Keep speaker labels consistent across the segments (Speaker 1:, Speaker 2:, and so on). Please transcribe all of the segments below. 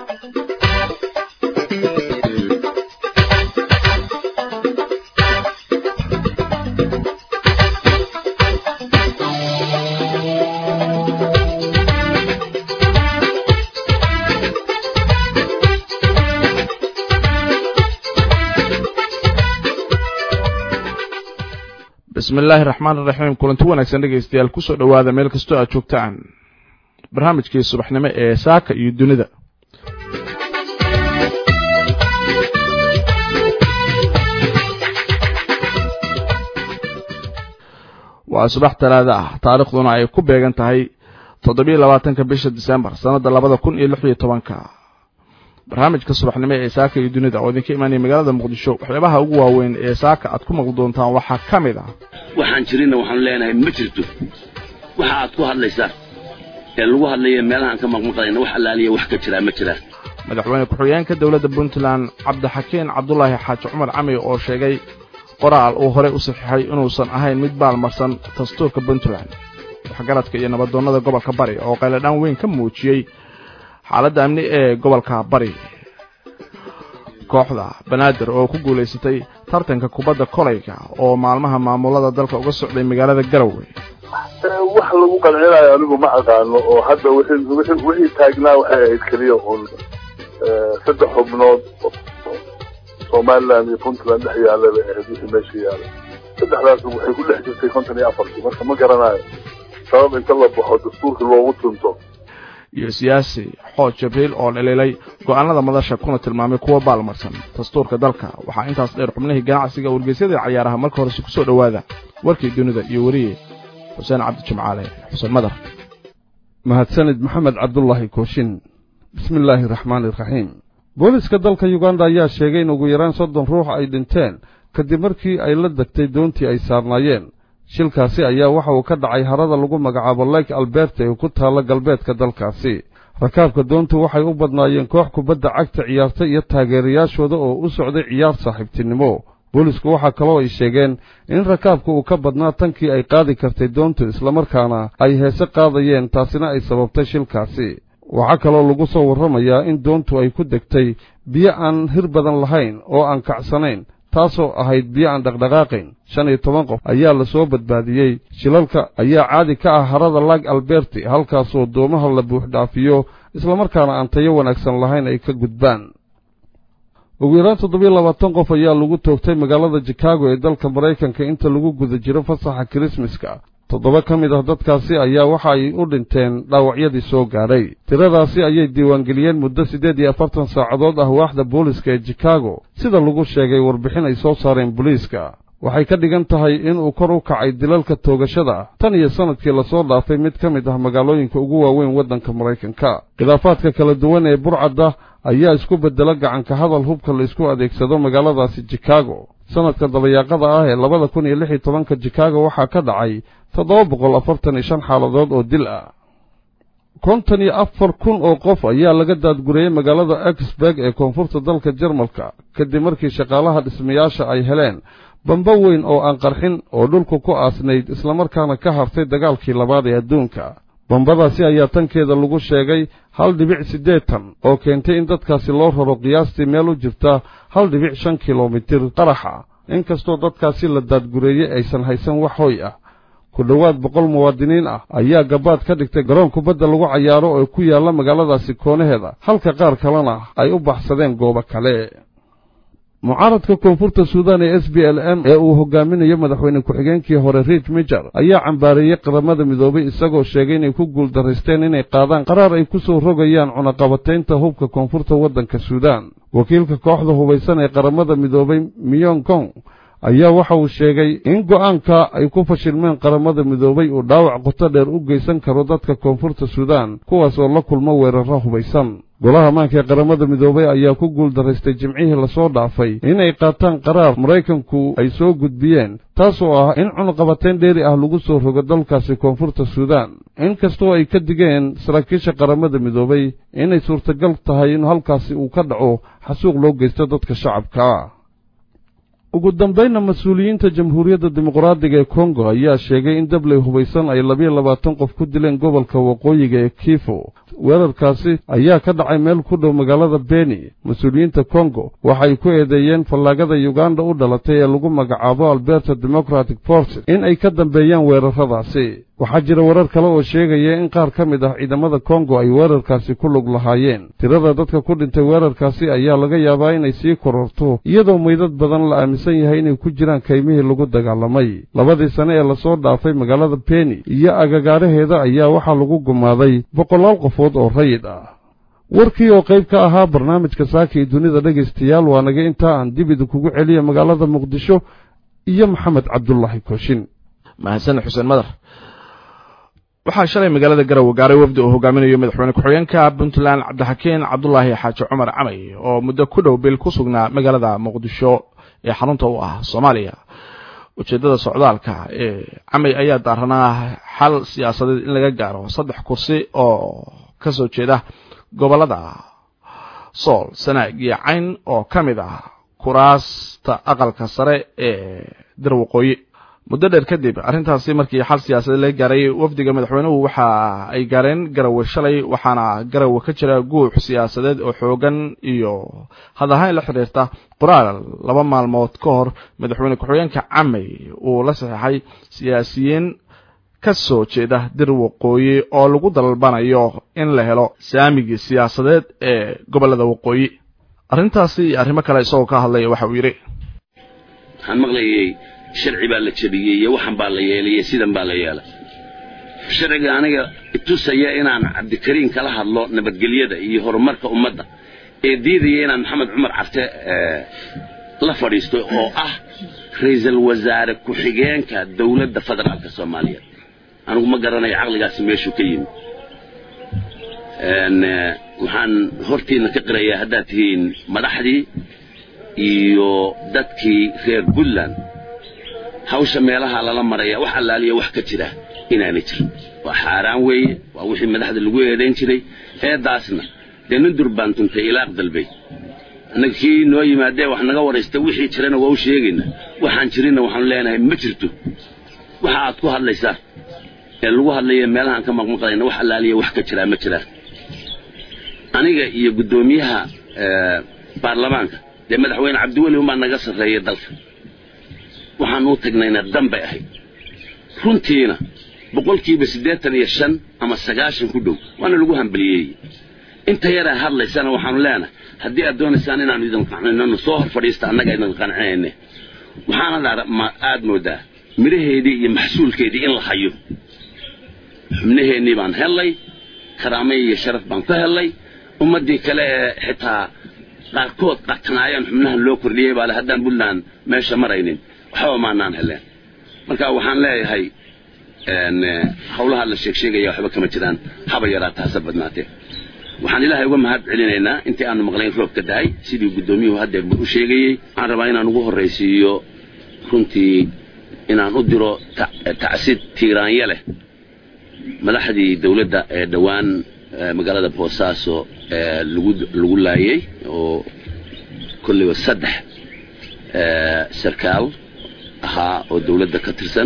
Speaker 1: bismi illaahi raxmaan iraxiim kulanti wanaagsan dhegaystayaal kusoo dhowaada meel kastoo aad joogtaan barnaamijkii subaxnimo ee saaka iyo dunida waa subax talaada ah taarikhduna ay ku beegan tahay toddobiyo labaatanka bisha disembar sannadda labada kun iyo lix iyo tobanka barnaamijka subaxnimo ee saaka iyo dunida oo idinka imaanaya magaalada muqdisho waxyaabaha ugu waaweyn ee saaka aad ku maqli doontaan waxaa ka mid ah
Speaker 2: waxaan jirinna waxaanu leenahay ma jirto waxa aad ku hadlaysaan ee lagu hadlaya meelahaan ka maqmaqlayna wax allaaliya wax ka jiraa ma jiraan
Speaker 1: madaxweyne ku-xigeenka dowladda puntland cabdixakiin cabdulaahi xaaji cumar cami oo sheegay qoraal uu horey u saxiixay inuusan ahayn mid baalmarsan dastuurka puntland waxgaradka iyo nabadoonnada gobolka bari oo qayladhaan weyn ka muujiyey xaaladda amni ee gobolka bari kooxda banaadir oo ku guulaysatay tartanka kubadda kolayga oo maalmaha maamulada dalka uga socday magaalada garowe
Speaker 3: wax lagu qancinayo anigu ma aqaano oo hadda wixii taagnaa waxay ahayd keliya un saddex xubnood somaliland iyo puntland dhex yaalla bay ahayd wixii meesha yaala saddexdaas waxay ku dhex jirtay konton iyo afartii marka ma garanayo sabab inta la baxo dastuurka loogu tunto
Speaker 1: iyo siyaasi xooj jibriil oo dhaliilay go'aanada madasha kuna tilmaamay kuwa baalmarsan dastuurka dalka waxaa intaas dheer xubnihii ganacsiga wargeysyada cayaaraha marka horese ku soo dhowaada warkii dunida iyo weriye xuseen cabdi jimcaale xuseen madar
Speaker 4: mahadsanid maxamed cabdulaahi kooshin bismi illaahi raxmaani iraxiim booliska dalka yuganda ayaa sheegay in ugu yaraan soddon ruux ay dhinteen kadib markii ay la degtay doontii ay saarnaayeen shilkaasi ayaa waxa uu ka dhacay harada lagu magacaabo lake alberte ee ku taalla galbeedka dalkaasi rakaabka doontu waxay u badnaayeen koox kubadda cagta ciyaarta iyo taageerayaashooda oo u socday ciyaar saaxiibtinimo boolisku waxaa kaloo ay sheegeen in rakaabka uu ka badnaa tankii ay qaadi kartay doontu islamarkaana ay heese qaadayeen taasina ay sababtay shilkaasi waxaa kaloo lagu soo warramayaa in doontu ay ku degtay biyo aan hir badan lahayn oo aan kacsanayn taasoo ahayd biyo aan dhaqdhaqaaqayn shan iyo toban qof ayaa la soo badbaadiyey shilalka ayaa caadi ka ah harada lag alberti halkaasoo doomaha la buuxdhaafiyo islamarkaana aan tayo wanaagsan lahayn ay ka gudbaan ugu yaraan toddobiyo labaatan qof ayaa lagu toogtay magaalada chikaago ee dalka maraykanka inta lagu guda jiro fasaxa kirismaska toddoba ka mid ah dadkaasi ayaa waxa ay u dhinteen dhaawacyadii soo gaadhay tiradaasi ayay diiwaangeliyeen muddo siddeed iyo afartan saacadood ah waaxda booliska ee chikaago sida lagu sheegay warbixin ay soo saareen booliiska waxay ka dhigan tahay inuu kor u kacay dilalka toogashada tan iyo sannadkii lasoo dhaafay mid ka mid ah magaalooyinka ugu waaweyn waddanka maraykanka khilaafaadka kala duwan ee burcadda ayaa isku beddela gacanka hadal hubka la isku adeegsado magaaladaasi chikaago sannadka dabayaaqada ah ee labada kun iyo lix iyo tobanka chikaago waxaa ka dhacay toddoba boqol afartan iyo shan xaaladood oo dil ah konton iyo afar kun oo qof ayaa laga daadgurayey magaalada exburg ee koonfurta dalka jarmalka kadib markii shaqaalaha dhismayaasha ay heleen bamba weyn oo aan qarxin oo dhulka ku aasnayd islamarkaana ka hartay dagaalkii labaad ee adduunka bambadaasi ayaa tankeeda lagu sheegay hal dhibic siddeetan oo keentay in dadkaasi loo raro qiyaastii meel u jirta hal dhibic shan kilomitir qaraxa inkastoo dadkaasi la daadgureeyey aysan haysan wax hoy ah ku dhowaad boqol muwaadiniin ah ayaa gabaad ka dhigtay garoon kubadda lagu cayaaro oo ku yaalla magaaladaasi koonaheeda halka qaar kalena ay u baxsadeen goobo kale mucaaradka koonfurta suudaan ee s b l m ee uu hogaaminayo madaxweyne ku-xigeenkii hore riich mijer ayaa cambaareeyey qaramada midoobay isagoo sheegay inay ku guuldaraysteen inay qaadaan qaraar ay ku soo rogayaan cunaqabataynta hubka koonfurta waddanka suudaan wakiilka kooxda hubaysan ee qaramada midoobay miyong kong ayaa waxa uu sheegay in go'aanka ay ku fashilmeen qaramada midoobay uu dhaawac qoto dheer u geysan karo dadka koonfurta suudaan kuwaas oo la kulmo weerarro hubaysan golaha maanka ee qaramada midoobay ayaa ku guuldaraystay jimcihii lasoo dhaafay inay qaataan qaraar maraykanku ay soo gudbiyeen taasoo ah in cunuqabateyn dheeri ah lagu soo rogo dalkaasi koonfurta suudaan inkastoo ay ka digeen saraakiisha qaramada midoobay inay suurtagal tahay in halkaasi uu ka dhaco xasuuq loo geysto dadka shacabka ugu dambaynna mas-uuliyiinta jamhuuriyadda dimuqraadiga ee kongo ayaa sheegay in dabley hubaysan ay labiyo labaatan qof ku dileen gobolka waqooyiga ee kifo weerarkaasi ayaa ka dhacay meel ku dhow magaalada beni mas-uuliyiinta kongo waxay ku eedeeyeen fallaagada yuganda u dhalatay ee lagu magacaabo alberta democratic forces in ay ka dambeeyaan weerarradaasi waxaa jira warar kale oo sheegaya in qaar ka mid ah ciidamada kongo ay weerarkaasi ku lug lahaayeen tirada dadka ku dhintay weerarkaasi ayaa laga yaabaa inay sii kororto iyadoo meydad badan la aaminsan yahay inay ku jiraan kaymihii lagu dagaalamay labadii sane ee lasoo dhaafay magaalada beni iyo agagaaraheeda ayaa waxaa lagu gumaaday boqolaal qofood oo rayid ah warkii oo qayb ka ahaa barnaamijka saaka iyo dunida dhegaystayaal waa naga intaa aan dib idinkugu celiya magaalada muqdisho iyo maxamed cabdulaahi kooshin
Speaker 1: mahadsan xuseen madar waxaa shalay magaalada garowe gaaray wafdi uu hogaaminayo madaxweyne ku-xigeenka puntland cabdixakiin cabdulaahi xaaji cumar camay oo muddo ku dhow bil ku sugnaa magaalada muqdisho ee xarunta u ah soomaaliya ujeeddada socdaalka ee camay ayaa daaranaa xal siyaasadeed in laga gaaro saddex kursi oo ka soo jeeda gobollada sool sanaag iyo cayn oo ka mid ah kuraasta aqalka sare ee dir waqooyi muddo dheer kadib arrintaasi markii xal siyaasadeed laga gaaray wafdiga madaxweynuhu waxa ay gaareen garowe shalay waxaana garowe ka jira guux siyaasadeed oo xoogan iyo hadahayn la xidhiirta qoraal laba maalmood ka hor madaxweyne ku-xigeenka camay uu la saxeexay siyaasiyiin ka soo jeeda dir waqooyi oo lagu dalbanayo in la helo saamigii siyaasadeed ee gobollada waqooyi arrintaasi iyo arrimo kale isagoo ka hadlaya waxa uu yidhi
Speaker 2: waxaan maqlayay sharci baa la jabiyey iyo waxan baa la yeelay iyo sidan baa la yeelay sharciga aniga itusaya inaan cabdikariin kala hadlo nabadgelyada iyo horumarka ummadda ee diidaya inaan maxamed cumar carte la fadhiisto oo ah ra-iisul wasaare ku-xigeenka dowladda federaalka soomaaliyeed anigu ma garanayo caqligaasi meeshuu ka yimi waxaan hortiina ka qirayaa haddaad tihiin madaxdii iyo dadkii reer puntland hawsha meelaha lala maraya wax allaaliya wax ka jira inaana jirin waa xaaraan weeye waa wixii madaxda lagu eedayn jiray eeddaasna dee nin durbaan tuntay ilaaq dalbay annaga kii noo yimaadee wax naga waraysta wixii jirana waa u sheegaynaa waxaan jirinna waxaanu leenahay ma jirto waxa aad ku hadlaysaan ee lagu hadlaya meelahaan ka maqmaqlayna wax allaaliya wax ka jiraa ma jiraan aniga iyo guddoomiyaha baarlamaanka dee madaxweyne cabdiweli umbaa naga sarreeya dalka waxaan u tagnayna dan bay ahayd runtiina boqolkiiba siddeetan iyo shan ama sagaashan ku dhow waana lagu hambaliyeeyey inta yaraa hadlaysana waxaanu leenahay haddii aad doonaysaan inaanu idin qancinano soo hor fadhiista annaga idin qancinayne waxaana aad moodaa midhaheedii iyo maxsuulkeedii in la hayo xubnaheennii baan hellay karaamay iyo sharaf baan ku hellay ummaddii kale ee xitaa qaarkood qatanaayaan xubnahan loo kordhiyey baale haddaan puntland meesha maraynin waxba maanaan heleen marka waxaan leeyahay hawlaha la sheeg sheegaya waxba kama jiraan haba yaraa taasa badnaatee waxaan ilaahay uga mahad celinaynaa intii aanu maqlayn roobka dahay sidii guddoomiyuhu haddeer buu u sheegayey waxaan rabaa inaan ugu horraysiiyo runtii inaan u diro tacsid tiiraanya leh madaxdii dawladda ee dhowaan magaalada boosaaso lagu laayey oo kolliba saddex sarkaal ahaa oo dawladda ka tirsan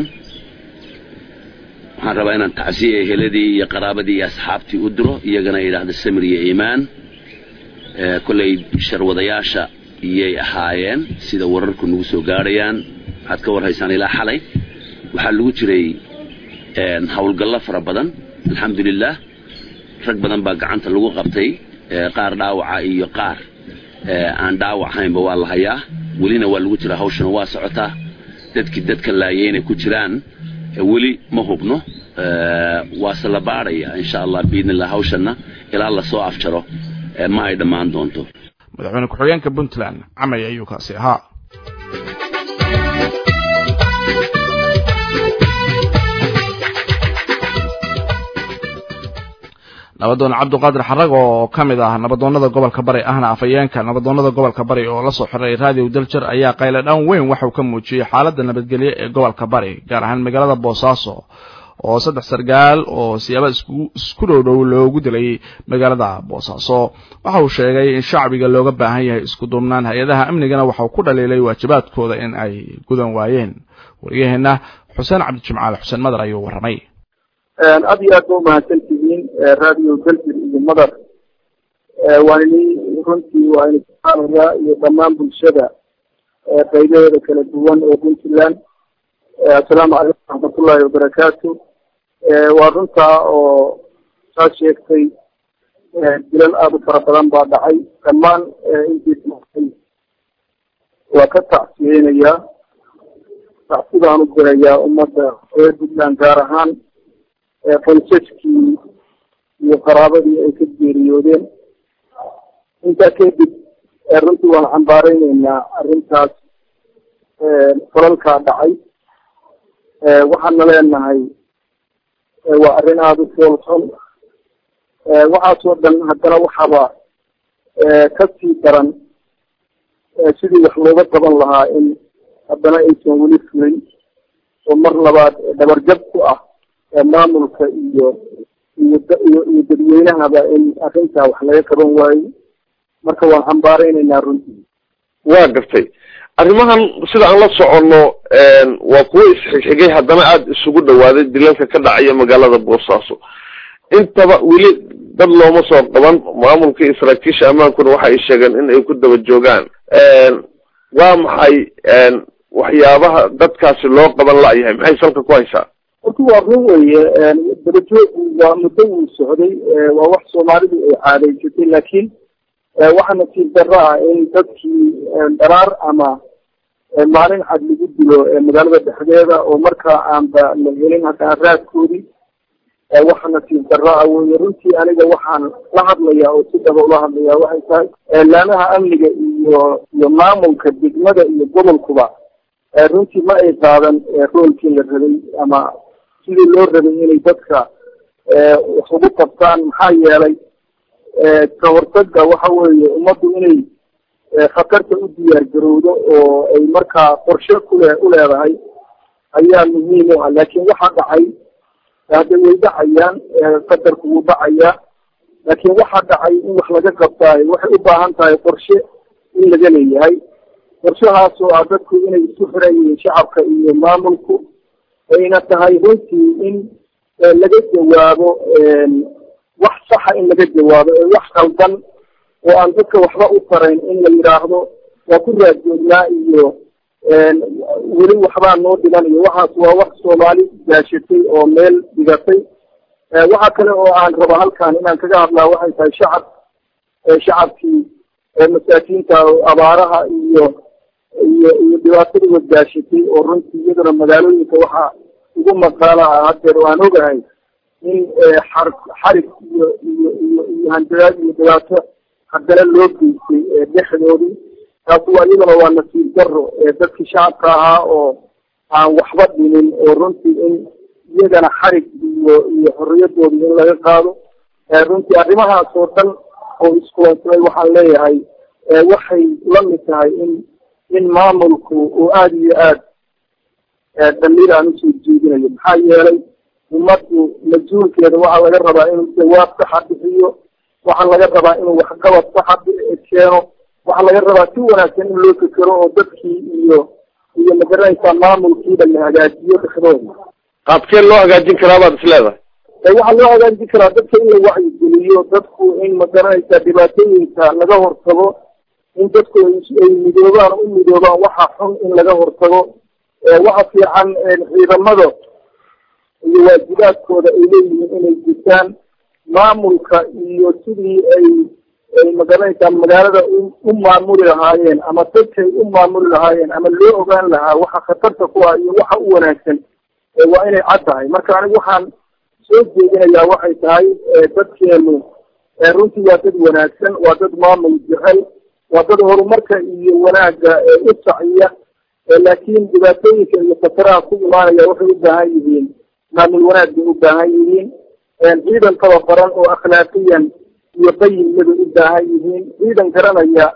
Speaker 2: waxaan rabaa inaan tacsiya eheladii iyo qaraabadii iyo asxaabtii u diro iyagana yidhaahda samir iyo iimaan kollay sharwadayaasha iyay ahaayeen sida wararku nagu soo gaadhayaan waxaad ka warhaysaan ilaa xalay waxaa lagu jiray howlgallo fara badan alxamdulilah rag badan baa gacanta lagu qabtay qaar dhaawaca iyo qaar aan dhaawacaynba waa la hayaa welina waa lagu jiraa hawshana waa socotaa dadkii dadka laayay inay ku jiraan weli ma hubno waase la baadhaya insha allah biidnillah hawshanna ilaa lasoo afjaro ma ay dhammaan doonto
Speaker 1: madaxweyne ku-xigeenka puntland camay ayuu kaasi ahaa nabadoon cabdiqaadir xarag oo ka mid ah nabadoonnada gobolka bari ahna afayeenka nabadoonnada gobolka bari oo la soo xiray raadiyo daljar ayaa qayladhaan weyn waxauu ka muujiyey xaaladda nabadgelye ee gobolka bari gaar ahaan magaalada boosaaso oo saddex sargaal oo siyaaba isku dhow dhow loogu dilay magaalada boosaaso waxa uu sheegay in shacbiga looga baahan yahay isku duubnaan hay-adaha amnigana waxauu ku dhaliilay waajibaadkooda in ay gudan waayeen wariyaheenna xuseen cabdijimcaal xuseen madar ayuu warramay
Speaker 5: aad iyo aad ba umahadsan tihiin radio belgir iyo madar waan ini runtii waa ini kuxaanayaa iyo dhammaan bulshada qaybaheeda kala duwan ee puntland assalaamu calaykum waraxmatullahi wabarakaatu waa runtaa oo saa sheegtay dilal aada u fara badan baa dhacay dhammaan intii waa ka tacsiyeynayaa tacsidaan u dirayaa ummadda reer puntland gaar ahaan qoysaskii iyo qaraabadii ay ka geeriyoodeen intaa kadib runtii waan cambaareyneynaa arrintaas falalkaa dhacay waxaana leenahay waa arrin aada u foolxun waxaasoo dhan haddana waxaaba kasii daran sidii wax looga qaban lahaa in haddana aysan weli fulin oo mar labaad dhabarjab ku ah maamulka iyo iyo iyo iyo dadweynahaba in arrintaa wax laga qaban waayo marka waan cambaareynayna runtii
Speaker 6: waa gartay arrimahan sida aan la soconno waa kuwo isxigxigay haddana aada isugu dhawaaday dilalka ka dhacaya magaalada boosaaso intaba weli dad looma soo qaban maamulka iyo saraakiisha ammaankuna waxa ay sheegeen in ay ku daba joogaan waa maxay waxyaabaha dadkaasi loo qaban la-yahay maxay salka ku haysaa
Speaker 5: horta waa run weye dabajoogu waa muddo wuu socday waa wax soomaalidu ay caadaysatay laakiin waxaa nasiib darro ah in dadkii dharaar ama maalin cad lagu dilo magaalada dhexdeeda oo markaa aanba la helin haddana raadkoodii waxa nasiib darro ah weye runtii aniga waxaan la hadlayaa oo si dhaba ula hadlayaa waxay tahay laamaha amniga iyo iyo maamulka degmada iyo gobolkuba runtii ma ay qaadan roolkii la rabay ama sidii loo rabay inay dadka wax ugu qabtaan maxaa yeelay ka hortaga waxa weeye ummaddu inay khatarta u diyaar garowdo oo ay markaa qorshe kule uleedahay ayaa muhiim u ah laakiin waxa dhacay hadda way dhacayaan qadarku wuu dhacayaa laakiin waxa dhacay in wax laga qabtaayo waxay u baahan tahay qorshe in laga leeyahay qorshahaas oo ah dadku inay isku xiran yihiin shacabka iyo maamulku ayna tahay runtii in laga jawaabo wax saxa in laga jawaabo ee wax qaldan oo aan dadka waxba u tarayn in la yidhaahdo waa ku raadjoognaa iyo weli waxbaa noo dhiman iyo waxaas waa wax soomaali gaashatay oo meel dhigatay waxa kale oo aan rabo halkan inaan kaga hadlaa waxay tahay shacab shacabkii masaakiinta abaaraha iyo iyo iyo dhibaatadii wadgaashatay oo runtii iyaduna magaalooyinka waxaa ugu maqaala ah haddeer oo aan ogahay in xar xarig iyo iyo iyo iyo handadaad iyo dhibaato haddana loo geystay dhexdoodii taasi waa iyaduna waa nasiib daro dadkii shacabka ahaa oo aan waxba dhimin oo runtii in iyagana xarig iyo iyo xorriyadoodii in laga qaado runtii arrimahaas oo dhan oo iskulansamay waxaan leeyahay waxay la mid tahay in in maamulku uu aada iyo aad damiir aan usoo jeedinayo maxaa yeelay ummaddu mas-uulkeeda waxaa laga rabaa inuu jawaab saxa bixiyo waxaa laga rabaa inuu waxqabad saxa keeno waxaa laga rabaa si wanaagsan in loo fekero oo dadkii iyo iyo magaranaysaa maamulkiiba la hagaajiyo dhexdooda
Speaker 6: qaabkeen loo hagaajin karaa baad is leedahay
Speaker 5: waxaa loo hagaajin karaa dadka in la wacyigeliyo dadku in magaranaysaa dhibaatooyinka laga hortago in dadku ay midoobaan u midoobaan waxa xun in laga hortago waxa fiican ciidamada iyo waajibaadkooda ay leeyihiin inay gutaan maamulka iyo sidii ay ay magaranaysaa magaalada u maamuli lahaayeen ama dadkay u maamuli lahaayeen ama loo ogaan lahaa waxa khatarta ku ah iyo waxa u wanaagsan waa inay cad tahay marka anigu waxaan soo jeedinayaa waxay tahay dadkeenu runtii waa dad wanaagsan waa dad maamul jecel waa dad horumarka iyo wanaagga u saciya laakiin dhibaatooyinka iyo khataraha ku imaanaya waxay u baahan yihiin maamul wanaag bay u baahan yihiin ciidan tababaran oo akhlaaqiyan iyo qayimna bay u baahan yihiin ciidan garanaya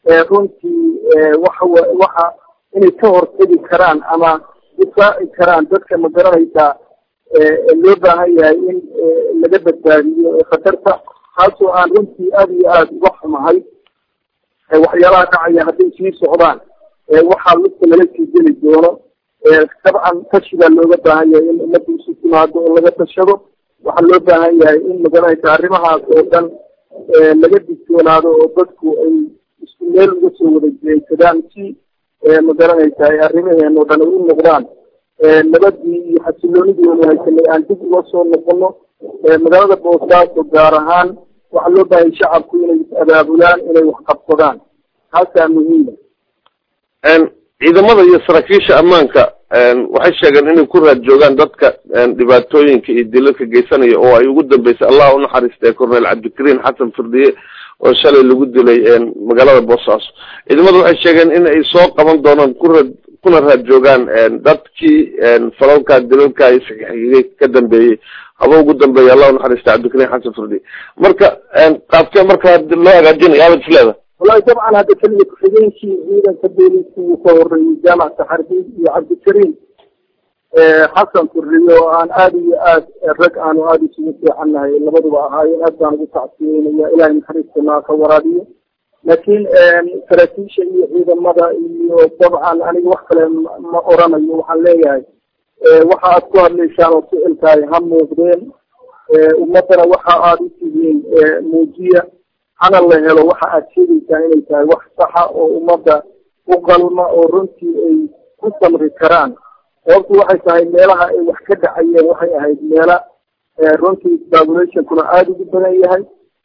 Speaker 5: runtii waxa waxa inay ka hortegi karaan ama difaaci karaan dadka ma garanaysaa loo baahan yahay in laga badbaadiyo khatarta taasoo aan runtii aada iyo aada uga xumahay waxyaalaha dhacaya hadday sii socdaan waxaa lugta lala sii geli doono dabcan tashi baa looga baahan yahay in ummadda isu timaado oo laga tashado waxaa loo baahan yahay in magaranaysa arrimahaas oo dhan laga digtoonaado oo dadku ay isku meel uga soo wada jeedsadaan si magaranaysa ay arrimaheen oo dhan ay u noqdaan nabadii iyo xasiloonidii oonu haysanay aan dib uga soo noqono magaalada boosaaso gaar ahaan waxaa loo baahayay shacabku inay is abaabulaan inay wax qabsadaan taasaa muhiima
Speaker 6: ciidamada iyo saraakiisha ammaanka waxay sheegeen inay ku raad joogaan dadka dhibaatooyinka iyo dilalka geysanaya oo ay ugu dambeysay allah u naxariistay cornel cabdikariin xasan firdiye oo shalay lagu dilay magaalada boosaaso ciidamada waxay sheegeen in ay soo qaban doonaan kuraad kuna raad joogaan dadkii falalka dilalka iyo saxiixiyey ka dambeeyey haba ugu dambeeya allah u naxariistay cabdikariin xasan firdiye marka qaabkee marka loo hagaajinaya abad isleeda
Speaker 5: wallahi dabcan hadda keliya ku-xigeenkii ciidanka booliska uu ka horeeyey jaamac saxardiid iyo cabdikariim xasan furriye oo aan aada iyo aad rag aanu aada isugu fiicannahay labaduba ahaayeen aad baan ugu tacsiyeynaya ilahay naxariistana ka waraabiyo laakiin saraakiisha iyo ciidamada iyo dabcan aniga wax kale ma oranayo waxaan leeyahay waxa aad ku hadlaysaan oo ficilkaay ha muuqdeen ummaddana waxa aada u tihiin muujiya hana la helo waxa aad sheegaysaan inay tahay wax saxa oo ummadda u qalma oo runtii ay ku samri karaan sababtu waxay tahay meelaha ay wax ka dhacayeen waxay ahayd meela runtii populationkuna aada ugu badan yahay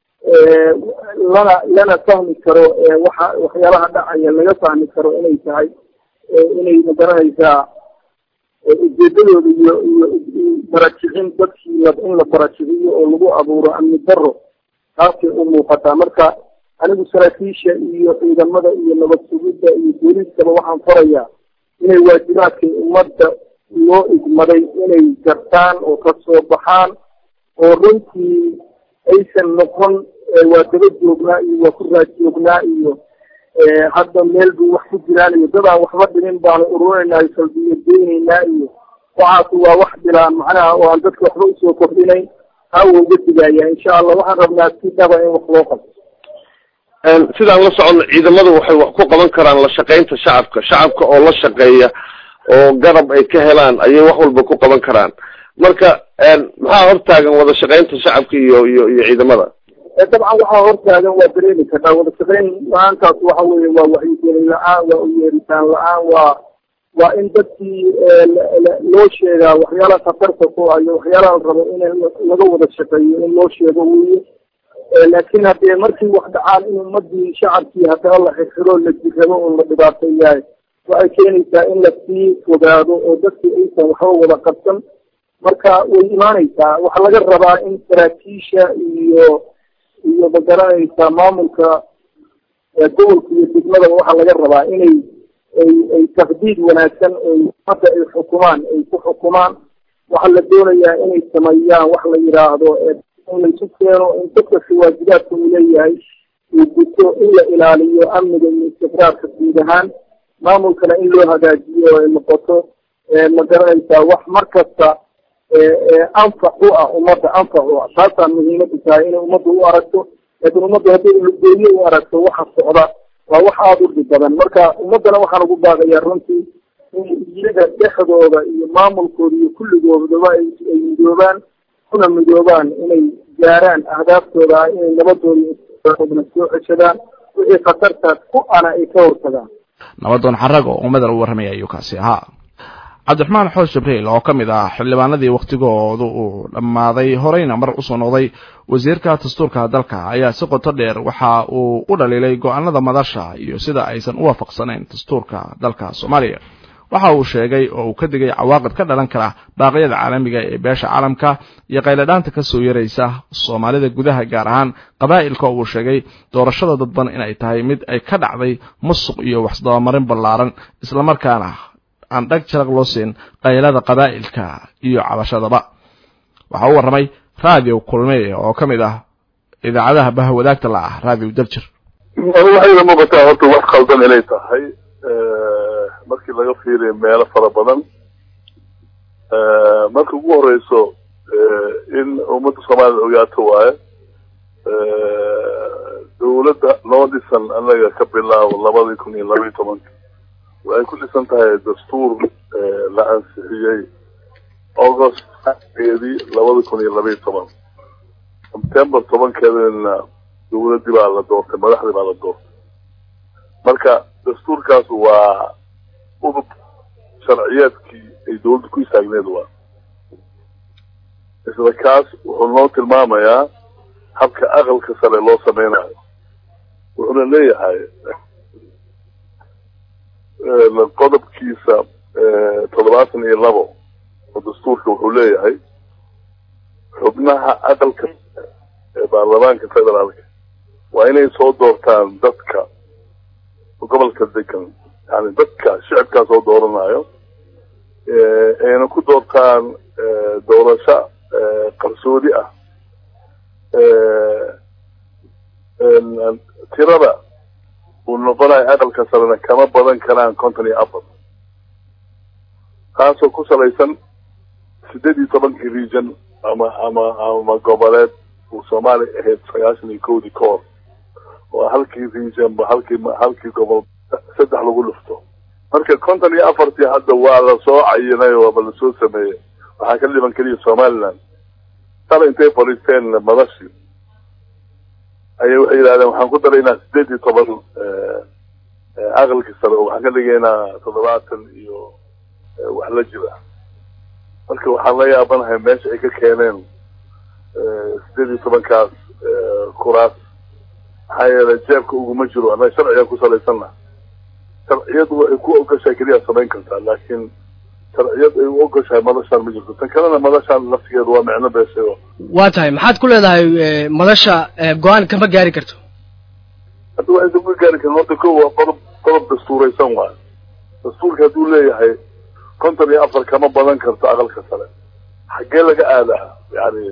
Speaker 5: lana lana fahmi karo waxa waxyaalaha dhacaya laga fahmi karo inay tahay inay magaranaysaa ujeedadooda iyo iyo barajicin dadkii in la barajiciyo oo lagu abuuro amni daro taasay u muuqataa marka anigu saraakiisha iyo ciidamada iyo nabad sugidda iyo booliiskaba waxaan farayaa inay waajibaadkay ummadda loo igmaday inay gartaan oo ka soo baxaan oo runtii aysan noqon waa daba joognaa iyo waa ku raad joognaa iyo hadda meel buu wax ku jiraan iyo dad aan waxba dhimin baanu ururinaynaa salbiyo geynaynaa iyo waxaas waa wax bilaan macnaha oo aan dadka waxba usoo kordhinayn taa waa uga digaya insha allah waxaan rabnaa si dhaba in wax loo qabto
Speaker 6: sidaan la socono ciidamadu waxay wax ku qaban karaan la shaqaynta shacabka shacabka oo la shaqeeya oo garab ay ka helaan ayay wax walba ku qaban karaan marka maxaa hortaagan wada shaqaynta shacabka iyo iyo iyo ciidamada
Speaker 5: dabcan waxaa hortaagan waa dareemi kartaa wada shaqayn la-aantaas waxa weeye waa wacyigelin la-aan waa uyeeritaan la-aan waa waa in dadkii loo sheegaa waxyaalaha khatarta ku ah iyo waxyaalaha la rabo in laga wada shaqeeyo in loo sheego weye laakiin haddee markii wax dhacaan in ummadii shacabkii haddana la xirxiro la jirrabo oo la dhibaateeyahay waxay keenaysaa in lasii fogaado oo dadkii aysan waxba wada qabsan marka way imaanaysaa waxaa laga rabaa in saraakiisha iyo iyo magaranaysa maamulka gobolka iyo degmadaba waxaa laga rabaa inay ay ay takdiid wanaagsan oo hadda ay xukumaan ay ku xukumaan waxaa la doonayaa inay sameeyaan wax la yidhaahdo in laysu keeno in dadkasi waajibaadka uu leeyahay uu guto in la ilaaliyo amniga iyo istiqraarka guud ahaan maamulkana in loo hagaajiyo ay noqoto ma garanaysaa wax mar kasta anfac u ah ummadda anfac u ah taasaa muhiimadu tahay inay ummadda u aragto laakiin ummadda hadday ulugeeye u aragto waxa socda waa wax aada u dhib badan marka ummaddana waxaan ugu baaqayaa runtii in iyaga dhexdooda iyo maamulkooda iyo kulligoodaba ay ay midoobaan kuna midoobaan inay gaaraan ahdaaftooda ah inay nabadooda soo ceshadaan wixii khatarta ku ana ay ka hortagaan
Speaker 1: nabadoon xarag oo ummadal u warramaya ayuu kaasi ahaa cabdiraxmaan xoos jibriil oo ka mid ah xildhibaanadii wakhtigoodu uu dhammaaday horeyna mar usoo noqday wasiirka dastuurka dalka ayaa si qoto dheer waxa uu u dhaliilay go-aanada madasha iyo sida aysan u waafaqsanayn dastuurka dalka soomaaliya waxa uu sheegay oo uu ka digay cawaaqib ka dhalan kara baaqyada caalamiga ee beesha caalamka iyo qayladhaanta ka soo yaraysa soomaalida gudaha gaar ahaan qabaa'ilka oo uu sheegay doorashada dadban inay tahay mid ay ka dhacday musuq iyo waxsdabamarin ballaaran islamarkaana aan dhag jaraq loo siin qaylada qabaa'ilka iyo cabashadaba waxa u warramay raadiyo kulmey oo ka mid ah idaacadaha bahwadaagta la ah raadiyo daljir
Speaker 3: waxayna muuqataa horta wax khaldan inay tahay markii laga fiiriyo meelo fara badan marka ugu horeyso in ummadda soomaalida ogaato waaye dawladda loo dhisan anaga ka bilaabo labadii kun iyo labaiyi tobanka waxay ku dhisan tahay dastuur la ansixiyey august eedii labada kun iyo labaiyi toban september tobankeedana dawladdii baa la doortay madaxdii baa la doortay marka dastuurkaas waa udub sharciyeedkii ay dawladda ku istaagneed waa isla kaas wuxuu noo tilmaamayaa habka aqalka sare loo sameynayo wuxuuna leeyahay qodobkiisa toddobaatan iyo labo oo dastuurka wuxuu leeyahay xubnaha aqalka ee baarlamaanka federaalka waa inay soo doortaan dadka gobolka degan yani dadka shicibkaa soo dooranayo ayna ku doortaan doorasho qarsoodi ah tirada uu noqonayo aqalka sarena kama badan karaan konton iyo afar taasoo ku salaysan sideed iyo tobankii region ama ama ama goboleed uu soomaaliya ahayd sagaashan iyo kowdii ka hor oo halkii region ba halkii halkii gobol saddex lagu dhufto marka konton iyo afartii hadda waa lasoo cayinay waaba lasoo sameeyey waxaa ka dhiban keliya somaliland sala intay fadhiisteen madashii ayay waxay yidhahdeen waxaan ku daraynaa sideed iyo toban aqalkii sare oo waxaan ka dhigaynaa toddobaatan iyo wax la jira marka waxaan la yaabanahay meesha ay ka keeneen sideed iyo tobankaas kuraas maxaa yeelay jeebka uguma jiro annaga sharcigan ku salaysanna sharciyadu waxay ku ogashahay keliya samayn kartaa laakiin sharciyad ay u ogashahay madashaan ma jirto tan kalena madashaan laftigeedu waa micno beeshayo
Speaker 7: waa tahay maxaad ku leedahay madasha go-aan kama gaari karto
Speaker 3: hadda waxaysa ku gaari karin horta ko waa qodob qodob dastuuraysan waayo dastuurka hadduu leeyahay konton iyo afar kama badan karto aqalka sare xaggee laga aadaa yani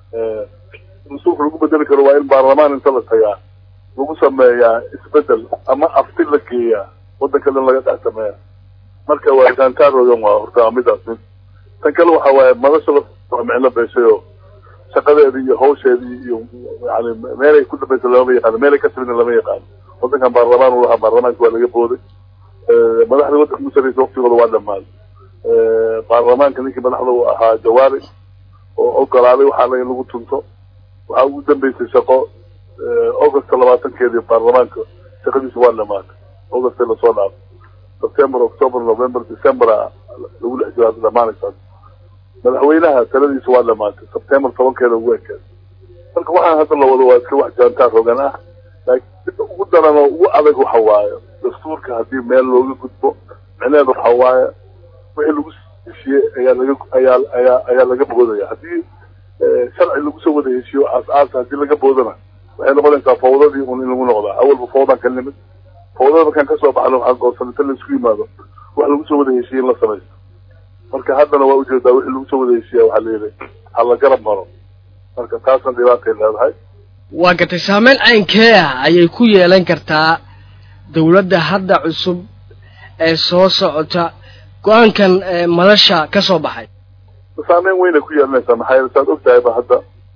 Speaker 3: dastuurka lagu bedeli karo waa in baarlamaan inta la tagaa lagu sameeyaa isbedel ama afti la geeyaa waddanka dhan laga dhex sameeya marka waa jaantaaroogan waa horta midaas mid tan kale waxa waaye madasha waa micno beeshayo shaqadeedii iyo hawsheedii iyo yani meelay ku dambaysa lama yaqaano meelay ka timidna lama yaqaano waddankan baarlamaan u lahaa baarlamaanka waa laga booday madaxda waddanka ugu sarreysa waktigooda waa dhamaaday baarlamaanka ninkii madaxda u ahaa jawaari oo ogolaaday waxaa la in lagu tunto waxaa ugu dambeysay shaqo augusta labaatankeedii baarlamaanka shaqadiisa waa dhamaatay augustay lasoo dhaafay september october november december lagu dhex jiro hadda dhamaanaysaa madaxweynaha taladiisa waa dhamaatay september tobankeeda ugu ekeed marka waxaan hadda la wado waa iska wax jaantaar hogan ah laakiin ugu daran oo ugu adag waxa waaye dastuurka haddii meel looga gudbo micneheedu waxa waaye wixii lagu heshiiyey ayaa laga ayaa ayaa ayaa laga boodaya haddii sharci lagu soo wada heshiiyo aas-aasa haddii laga boodana waxay noqonaysaa fawdadii un in lagu noqdaa awalba fawdan ka nimid fawdada markaan kasoo baxno waxaa goosan inta laisku yimaado wax lagu soo wada heshiiye in la samaysto marka haddana waa ujeedaa wixii lagu soo wada heshiiya waxaa layidhi ha la garab maro marka taasna dhibaatay leedahay
Speaker 7: waa gartay saameyn caynkee ah ayay ku yeelan kartaa dawladda hadda cusub ee soo socota go-aankan madasha ka soo baxay
Speaker 3: saameyn weynay ku yeelanaysaa maxaa yeele saad og tahayba hadda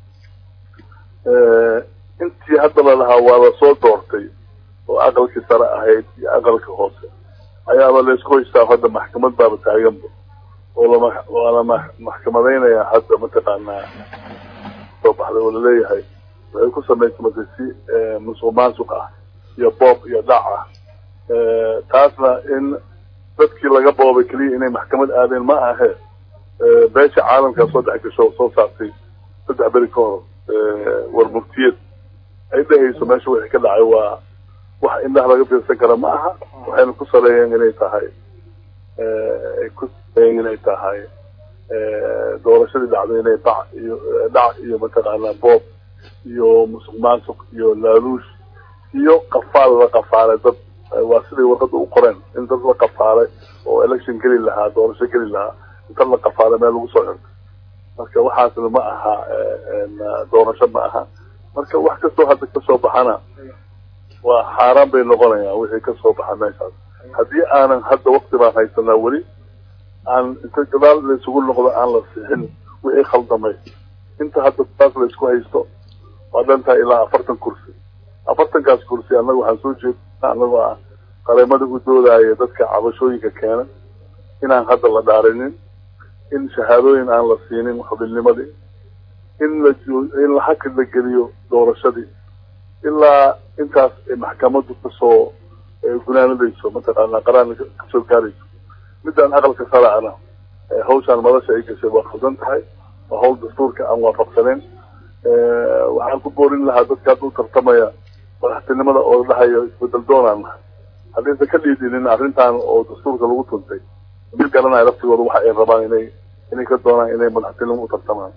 Speaker 3: intii hadda la lahaa waa lasoo doortay oo aqalkii sare ahayd iyo aqalka hoose ayaaba laysku haystaa hadda maxkamad baaba taaganba oo lama waa la maxkamadaynayaa hadda mataqaanaa soo baxday oo laleeyahay waxay ku samaysamatay si musuq maasuq ah iyo boob iyo dhac ah taasna in dadkii laga boobay keliya inay maxkamad aadeen ma ahe beesha caalamkaa soo dhex gasho soo saartay saddex beri ka hor war muftiyad ay dhehayso meesha wixii ka dhacay waa wax indhaha laga fiirsan kara ma aha waxayna ku saleeyeen inay tahay ay ku saleeyeen inay tahay doorashadii dhacday inay bac iyo dhac iyo mataqaanaa boob iyo musuq maasuq iyo laaluush iyo qafaal la qafaalay dad waa siday warqadda u qoreen in dad la qafaalay oo election geli lahaa doorasho geli lahaa inta la qafaalay meel lagu soo xirtay marka waxaasna ma aha doorasho ma aha marka wax kastoo hadda kasoo baxana waa xaaraan bay noqonayaan wixii kasoo baxa meeshaas haddii aanan hadda wakti baan haysanaa weli aan inta gadaal laysugu noqdo aan la sixin wixii khaldamay inta hadda taas laysku haysto waa dhantahay ilaa afartan kursi afartankaas kursi annaga waxaan soo jeednaa annagoo ah qareemada u doodaya dadka cabashooyinka keena inaan hadda la dhaarinin in shahaadooyin aan la siinin xubinnimadii in la in la hakad la geliyo doorashadii ilaa intaas ay maxkamaddu kasoo gunaanadayso mataqaanaa qaraan kasoo gaarayso midaan aqalka saracana hawshaan madasha ay gashay waa khaldan tahay waa hawl dastuurka aan waafaqsaneyn waxaan ku boorin lahaa dadka hadda u tartamaya madaxtinimada oo dhahayo isbedel doonaan nahay haddaysan ka dhiidinin arrintan oo dastuurka lagu tuntay ma garanayo laftigooda waxa ay rabaan inay inay ka doonaan inay madaxtinimo u tartamaan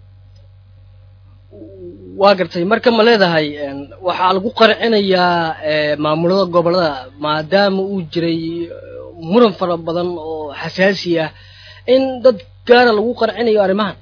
Speaker 7: waa gartay marka ma leedahay waxaa lagu qarcinayaa maamulada gobolada maadaama uu jiray muran fara badan oo xasaasi ah in dad gaara lagu qarcinayo arrimahan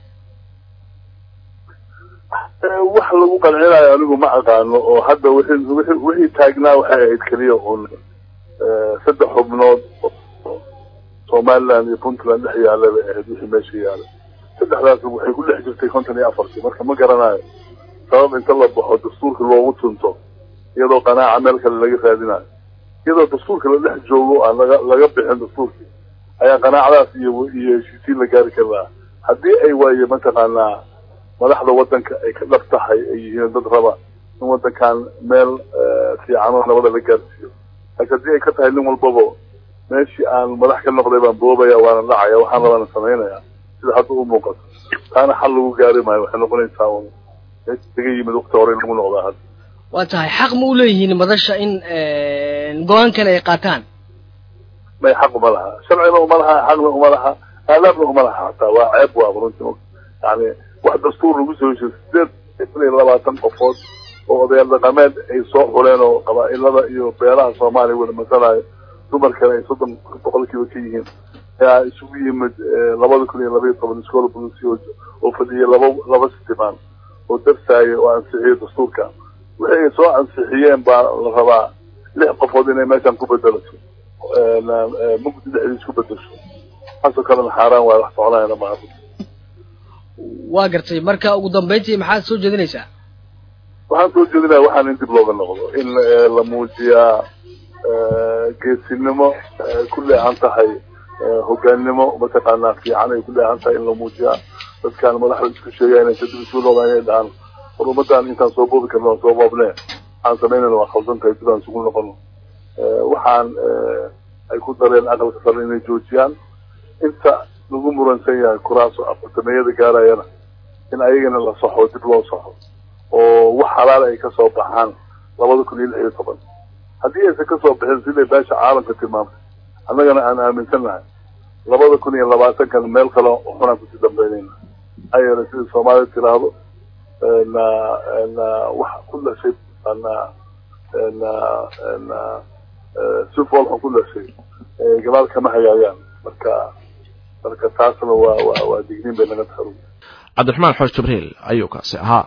Speaker 3: wax lagu qancinayo anigu ma aqaano oo hadda wixii wixii wixii taagnaa waxay ahayd keliya uun saddex xubnood somaliland iyo puntland dhex yaala bay ahayd wixii meesha yaala saddexdaas waxay ku dhex jirtay konton iyo afartii marka ma garanayo sabab inta la baxo dastuurka loogu tunto iyadoo qanaaca meel kale laga raadinayo iyadoo dastuurka la dhex joogo aan laga laga bixin dastuurkii ayaa qanaacadaas iyo iyo heshiisiin la gaari kari lahaa haddii ay waaye mataqaanaa madaxda waddanka ay ka dhab tahay ay yihiin dad raba in waddankan meel fiican oo nabada la gaarsiiyo laakiin haddii ay ka tahay nin walbaba meeshii aan madax ka noqday baan boobaya waana dhacaya waxaan rabaana samaynaya sida hadda u muuqato taana xal lagu gaari maayo waxay noqonaysaa un meesha laga yimid waqti hore in lagu noqdaa hadda
Speaker 7: waa tahay xaq ma u leeyihiin madasha in go-aankan ay qaataan
Speaker 3: may xaq uma laha sharcina uma laha xaqna uma laha aadaabna uma laha hataa waa ceeb waa runtii yani wax dastuur lagu soo heshiyo sideed kun iyo labaatan qofood oo odayaal dhaqameed ay soo xuleen oo qabaa-ilada iyo beelaha soomaaliya wada masalayo dumarkana ay soddon boqolkiiba ka yihiin ayaa isugu yimid labada kun iyo labaiyo toban iskoola bulisi oo fadhiyay laba laba sitimaan oo darsaaya oo ansixiyay dastuurka wixii ay soo ansixiyeen baa la rabaa lix qofood inay meeshan ku bedelato mugdi dhexdiis ku bedesho taasoo kalena xaaraan waay wax soconayana maaha
Speaker 7: waa gartay marka ugu dambeyntii maxaad soo jeedinaysaa
Speaker 3: waxaan soo jeedinaya waxaan in dib looga noqdo in la muujiyaa geesinimo ku leehan tahay hogaannimo mataqaanaa fiican ay ku leehan tahay in la muujiyaa dadkaan madaxda isku sheegaya inay kadib isu noqdaan inay dhahaan war ummadaan intaan soo boobi karno soo boobne waxaan samaynayna waa khaldan tahay sidaan isugu noqono waxaan ay ku dareen aqalka sare inay joojiyaan inta lagu muransan yahay kuraaso afartameeyada gaarayana in ayagana la saxo dib loo saxo oo wax xalaal ay kasoo baxaan labada kun iyo lix iyo toban haddii aysan kasoo bixin siday beesha caalamka tilmaamtay annagana aan aaminsan nahay labada kun iyo labaatankan meel kale xunaan kusii dambeynayna maxaa yeelay sida soomaalida tiraahdo na na wax ku dhashay na na na si foolxun ku dhashay gadaal kama hagaayaan marka marka taasna waa waa waa digniin bay naga tahay
Speaker 1: cabdiraxmaan xoosh jibriil ayuu kaasi ahaa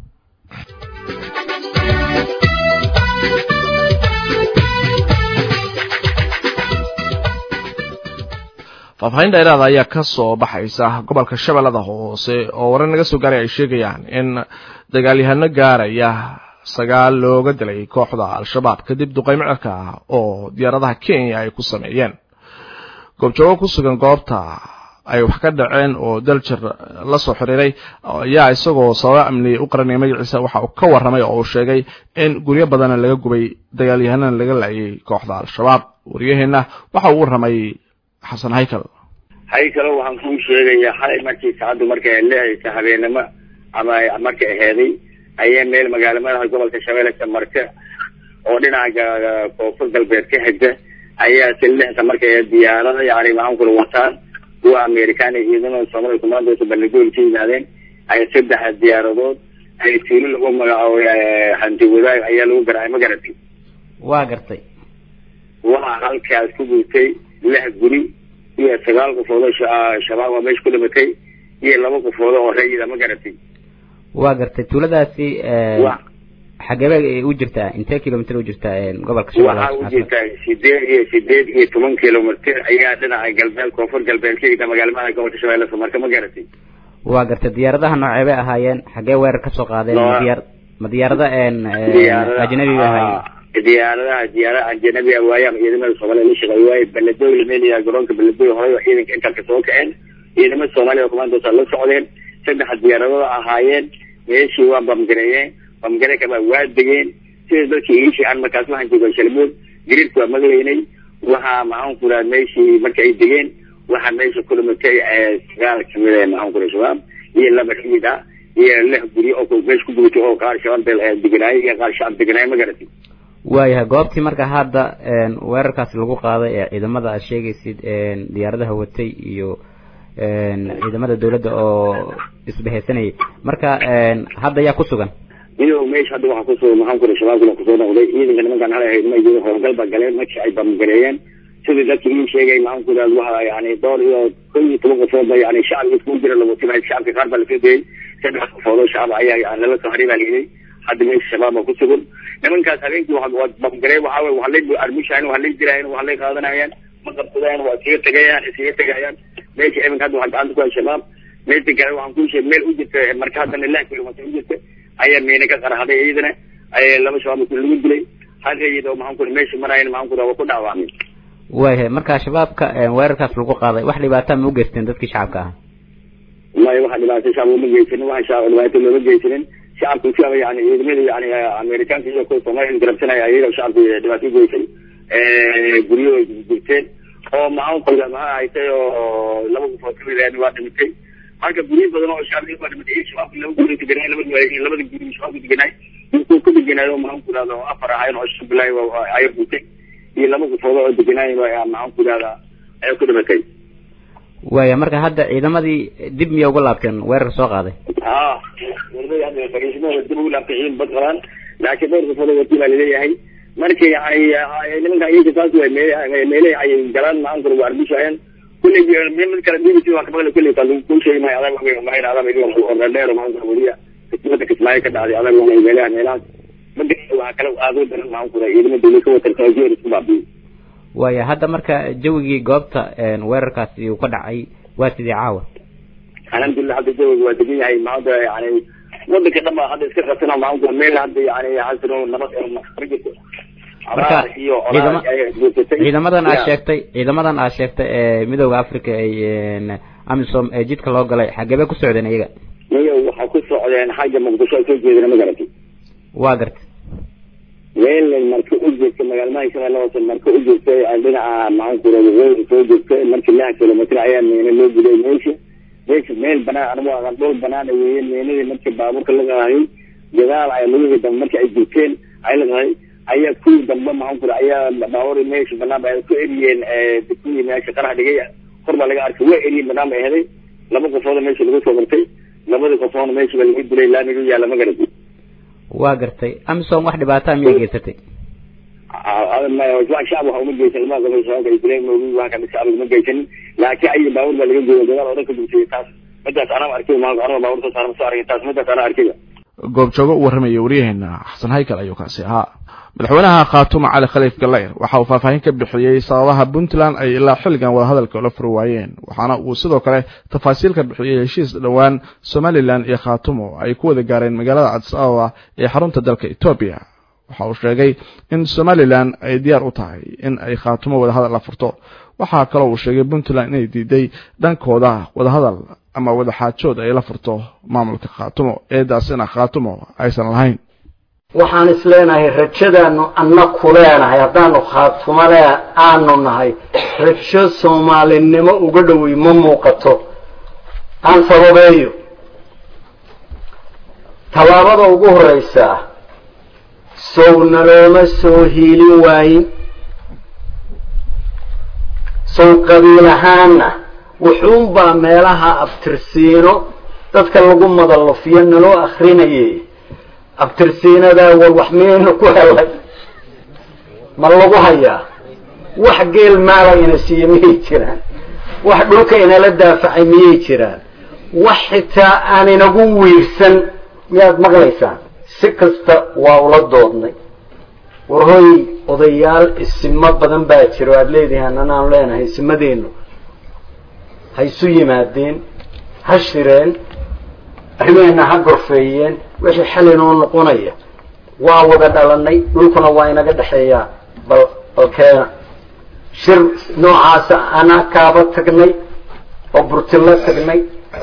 Speaker 1: faahfaahin dheeraada ayaa ka soo baxaysa gobolka shabeellada hoose oo warar naga soo gaaray ay sheegayaan in dagaalyahano gaaraya sagaal looga dilay kooxda al-shabaab kadib duqeymo cirka ah oo diyaaradaha kenya ay ku sameeyeen goobjoogo ku sugan goobta ay wax ka dhaceen oo daljir la soo xiriiray ayaa isagoo sababa amniya u qaranaya magaciisa waxa uu ka warramay oo uu sheegay in guryo badana laga gubay dagaalyahanana laga laayay kooxda al-shabaab wariyaheenna waxa uu warramay xasan haykal
Speaker 8: haykalo waxaan kuu sheegayaa xalay markii saacaddu markay leehaysa habeenimo ama markay aheeday ayaa meel magaalo madaxa gobolka shabeelle ka marka oo dhinaca koonfur galbeed ka xigta ayaa silixda markay diyaarada yani maxaan kula wataan kuwa amerikaana ciidamada soomaliya kumaandoosa bandhigool ka yimaadeen ay saddex diyaaradood ay tuulo lagu magacaabo hanti wadaag ayaa lagu garaacay ma garatay
Speaker 9: waa gartay
Speaker 8: waxaa halkaas ku guurtay lix guri iyo sagaal qofood oo shabaab oo meesha ku dhimatay iyo laba qofood oo rayida ma garatay
Speaker 9: waa gartay tuuladaasi xageebe u jirtaa intee kilomitr u jirtaa gobolka
Speaker 8: waxaa u jirtaa sideed iyo sideed iyo toban kilomitr ayaa dhinaca galbeed koonfur galbeed ka yida magaalmada gobolka shabeelle marka ma garatay
Speaker 9: waa gartay diyaaradaha noocee bay ahaayeen xagee weerar kasoo qaadeen ma diyaar ma diyaarada ajnabi bay ahaayeen
Speaker 8: diyaaradaha diyaarada ajnabi ah waaye ama ciidamada soomaaliya la shaqeey waaye baladoy lameelaya garoonka baladoy horey oo ciidanka intalka soo kaceen ciidamada soomaaliya oo kumaantoosa la socdeen saddex diyaaradooda ahaayeen meeshii waa bamgareeyeen bamgare kaba waa degeen sida dadkii iishii aan markaas waxaan jooga shalmood gariirka waa maglaynay waxaa maxaan ku raha meeshii marka ay degeen waxaa meesha ku dhimatay sagaal kamid ah maxaan ku raha shabaab iyo laba kamid ah iyo lix guri oo meesha ku gubatay oo qaar shabaab deganaayay iyo qaar shacab deganaayay ma garatay
Speaker 9: waayahay goobtii marka hadda weerarkaas lagu qaaday ee ciidamada aad sheegaysid diyaaradaha watay iyo ciidamada dawladda oo isbahaysanayay marka hadda yaa ku sugan
Speaker 8: iyadoo meesha hadda waxaa kusugan maxaan kura shabaabkuna kusoo noqday ciidanka nimankaan halay ahayd ma jiro howlgal baa galeen markii ay bamgareeyeen sidii dadkii ii sheegay maxaan ku raad waxa yani dhowr iyo kow iyo toban qofood ba yani shacab iskugu jira lagutimay shacabka qaar baa lasoo dayay saddex qofood oo shacab ayaa yani lala soo haray baa layidhi hadda meesha shabaab baa ku sugan nimankaas habeenkii waa bamgaree waxaa wey waa lay armushahan waa lay diraayan waa lay qaadanayaan ma qabsadayaan waa iskaga tegayaan iskaga tegayaan meesha iminka hadda waxaa gacanta ku hay shabaab meesha kale waxaan kuu sheegay meel u jirta marka haddana lix kilomitr u jirta ayaa miina ka qarxaday iyadana ayaa laba shabaab lagu dilay hal rayid oo maxaan kuri meesha marayan maxaan kuri waa ku dhaawacmay
Speaker 9: waayahay marka shabaabka weerarkaas lagu qaaday wax dhibaata ma u geysteen dadkii shacabka ah
Speaker 8: maya waxa dhibaato shacab uma geysanin waxa shacab dhibaato looma geysanin shacabka shacab yani ciidamada yani amerikaanka iyo kuwa soomaaliya garabsanaya ayaga shacabka dhibaato geysay guryo jirteen oo maxaan kuri maxaa haytay oo laba qofood kamid ah waa dhimitay marka guryo badan oo shacabka waa dhimatay shabaabka laba guri deganay laba labada guri shabaabka deganay kuwa ku deganaayo maxaan ku ihahda afar ahayn oo shan bilaay ayaa gutay iyo laba qofood oo deganaayo maxaan ku ihahdaa ayaa ku dhimatay
Speaker 9: waaya marka hadda ciidamadii dib miya uga laabteen weerarka soo qaaday
Speaker 8: ha ciidamadii hadda fariisimada dib ugu laabtay ciidan bad qabaan laakiin dhowr qofood oo watii baa laleeyahay marka yani nimanka iyaga saas way meele ay galaan maxaan kura waa arbushaayeen kulley mid kale b b c waa ka maqlay kulley kaa ku sheegi maayo adag waa maxay adag oo dheer maxaan kura weliya kismada kismaayo ka dhacday adag waa meelaha meelahaas mada waa kale aad u daran maxaan kura ciidamada dawlad ka watarta jeer isku baabiyo
Speaker 9: waaya hadda marka jawigii goobta weerarkaasi uu ka dhacay waa sidii caawa
Speaker 8: alxamdulilah hadda jawiga waa degan yahay maanta yani wadanka dhan baa hadda iska qabsana maxaan kura meel hadda yani xasino nabad ma jirto
Speaker 9: marka ciidama ciidamadan aad sheegtay ciidamadan aad sheegtay ee midooda africa ay amisom ee jidka loo galay xagee bay ku socdeen iyaga
Speaker 8: iyaga waxaa ku socdeen xagga muqdisho ay soo jeedeen ma garatay
Speaker 9: waa gartay
Speaker 8: meel marka u jeedta magaalmaha shabeelle hoose marka u jeedtay dhinaca maxaan kura waqooyi soo jeedtay markii lix kilomitr ayaa meena loo guday meesha meesha meel banaan anigu aqan dhul banaan weeye meenadii markii baabuurka la qaaday gadaal ay lugihii dambe markii ay jirteen ay la qaaday ayaa kuwii dambe maxaan kura ayaa baabuur meesha banaan ba ku eriyeen kuwii meesha qarax dhigay kor baa laga arkay waa eriyeen banaan bay ahaday laba qofood meesha lagu soo martay labadii qofoodna meesha baa lagu dilay laamiga u yaalla ma garatay
Speaker 9: waa gartay amisom wax dhibaataa miyay geysatay
Speaker 8: shacab waxa uma geysan lama qabo shabaabka ay dileen moogi waa kan shacab uma geysanin laakiin ayaga baabuur baa laga jooga dagaal oo dhan ka dugtay taas midaas anaa arkay maa anaa baabuur soo saaran soo arkay taas midaas anaa arkay
Speaker 1: goobjoogo u warramaya waryaheena xasan haykal ayuu kaasi ahaa madaxweynaha khaatumo cali khaliif gallayr waxa uu faahfaahin ka bixiyey sababaha puntland ay ilaa xilligan wadahadalka ula furi waayeen waxaana uu sidoo kale tafaasiil ka bixiyey heshiis dhowaan somalilan iyo khaatumo ay ku wada gaareen magaalada cadis ababa ee xarunta dalka etoobiya waxa uu sheegay in somalilan ay diyaar u tahay in ay khaatumo wadahadal la furto waxaa kaloo uu sheegay puntland inay diiday dhankooda wadahadal ama wadaxaajood ay la furto maamulka khaatumo eedaasina khaatumo aysan lahayn
Speaker 10: waxaan is leenahay rajadaanu anna ku leenahay haddaanu khaatumale aanu nahay rajo soomaalinimo uga dhowey ma muuqato aan sababeeyo tallaabada ugu horreysaa sow nalooma soo hiilin waayin sow qabiil ahaana wuxuunbaa meelaha abtirsiino dadka lagu madalufiyo naloo akrinayay abtirsiinadaa war wax miyaynu ku helay ma lagu hayaa wax geel maala ina siiye miyay jiraan wax dhulka inala daafacay miyay jiraan wax xitaa aan inagu wiirsan miyaad maqlaysaan si kasta waa ula doodnay war hoy odayaal isimo badan baa jiro aada leedihiin anaan leenahay isimadeennu ha isu yimaadeen ha shireen arrimeena ha gorfeeyeen wixii xal inoo noqonaya waa wada dhalanay dhulkuna waa inaga dhexeeyaa bal balkeena shir noocaasa anaa kaaba tagnay oo burtilo tagnay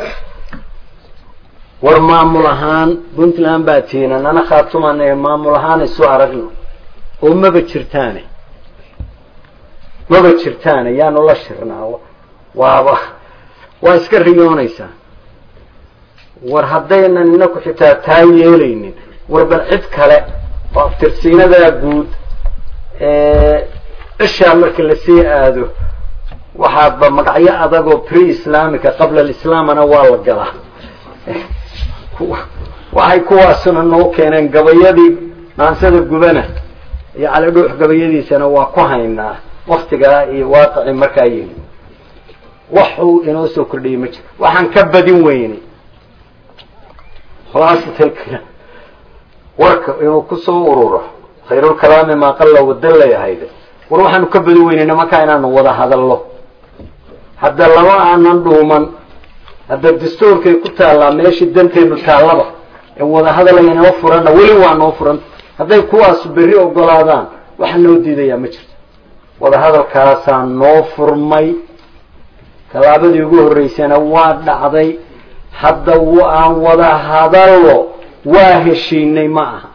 Speaker 10: war maamul ahaan puntland baa tiina nana khaatuman ee maamul ahaan isu aragno oo maba jirtaane maba jirtaane yaanu la shirnaa waaba waa iska riyoonaysaa war haddaynan inaku xitaa taa yeelaynin war bal cid kale oo aftirsiinadaa guud ishaa marka lasii aado waxaaba magacyo adagoo pre islaamica qabla alislaamana waa la galaa waxay kuwaasuna noo keeneen gabayadii maansada gubana iyo calidhuux gabayadiisana waa ku haynaa waktigaa iyo waaqicii markaa yimi waxuu inoo soo kordhiyay ma jiro waxaan ka badin weynay khulaasatalkala warka inuu kusoo ururo khayrulkalaami maa qalla wadallay ahayde war waxaanu ka badin weynay nimankaa inaanu wada hadallo hadda laba aanan dhuuman hadda dastuurkay ku taallaa meeshii danteenu taallaba ee wada hadalaya noo furanna weli waa noo furan hadday kuwaas berri ogolaadaan waxa noo diidayaa ma jirto wada hadalkaasaa noo furmay tallaabadii ugu horreysana waa dhacday hadda aan wada hadallo waa heshiinay ma aha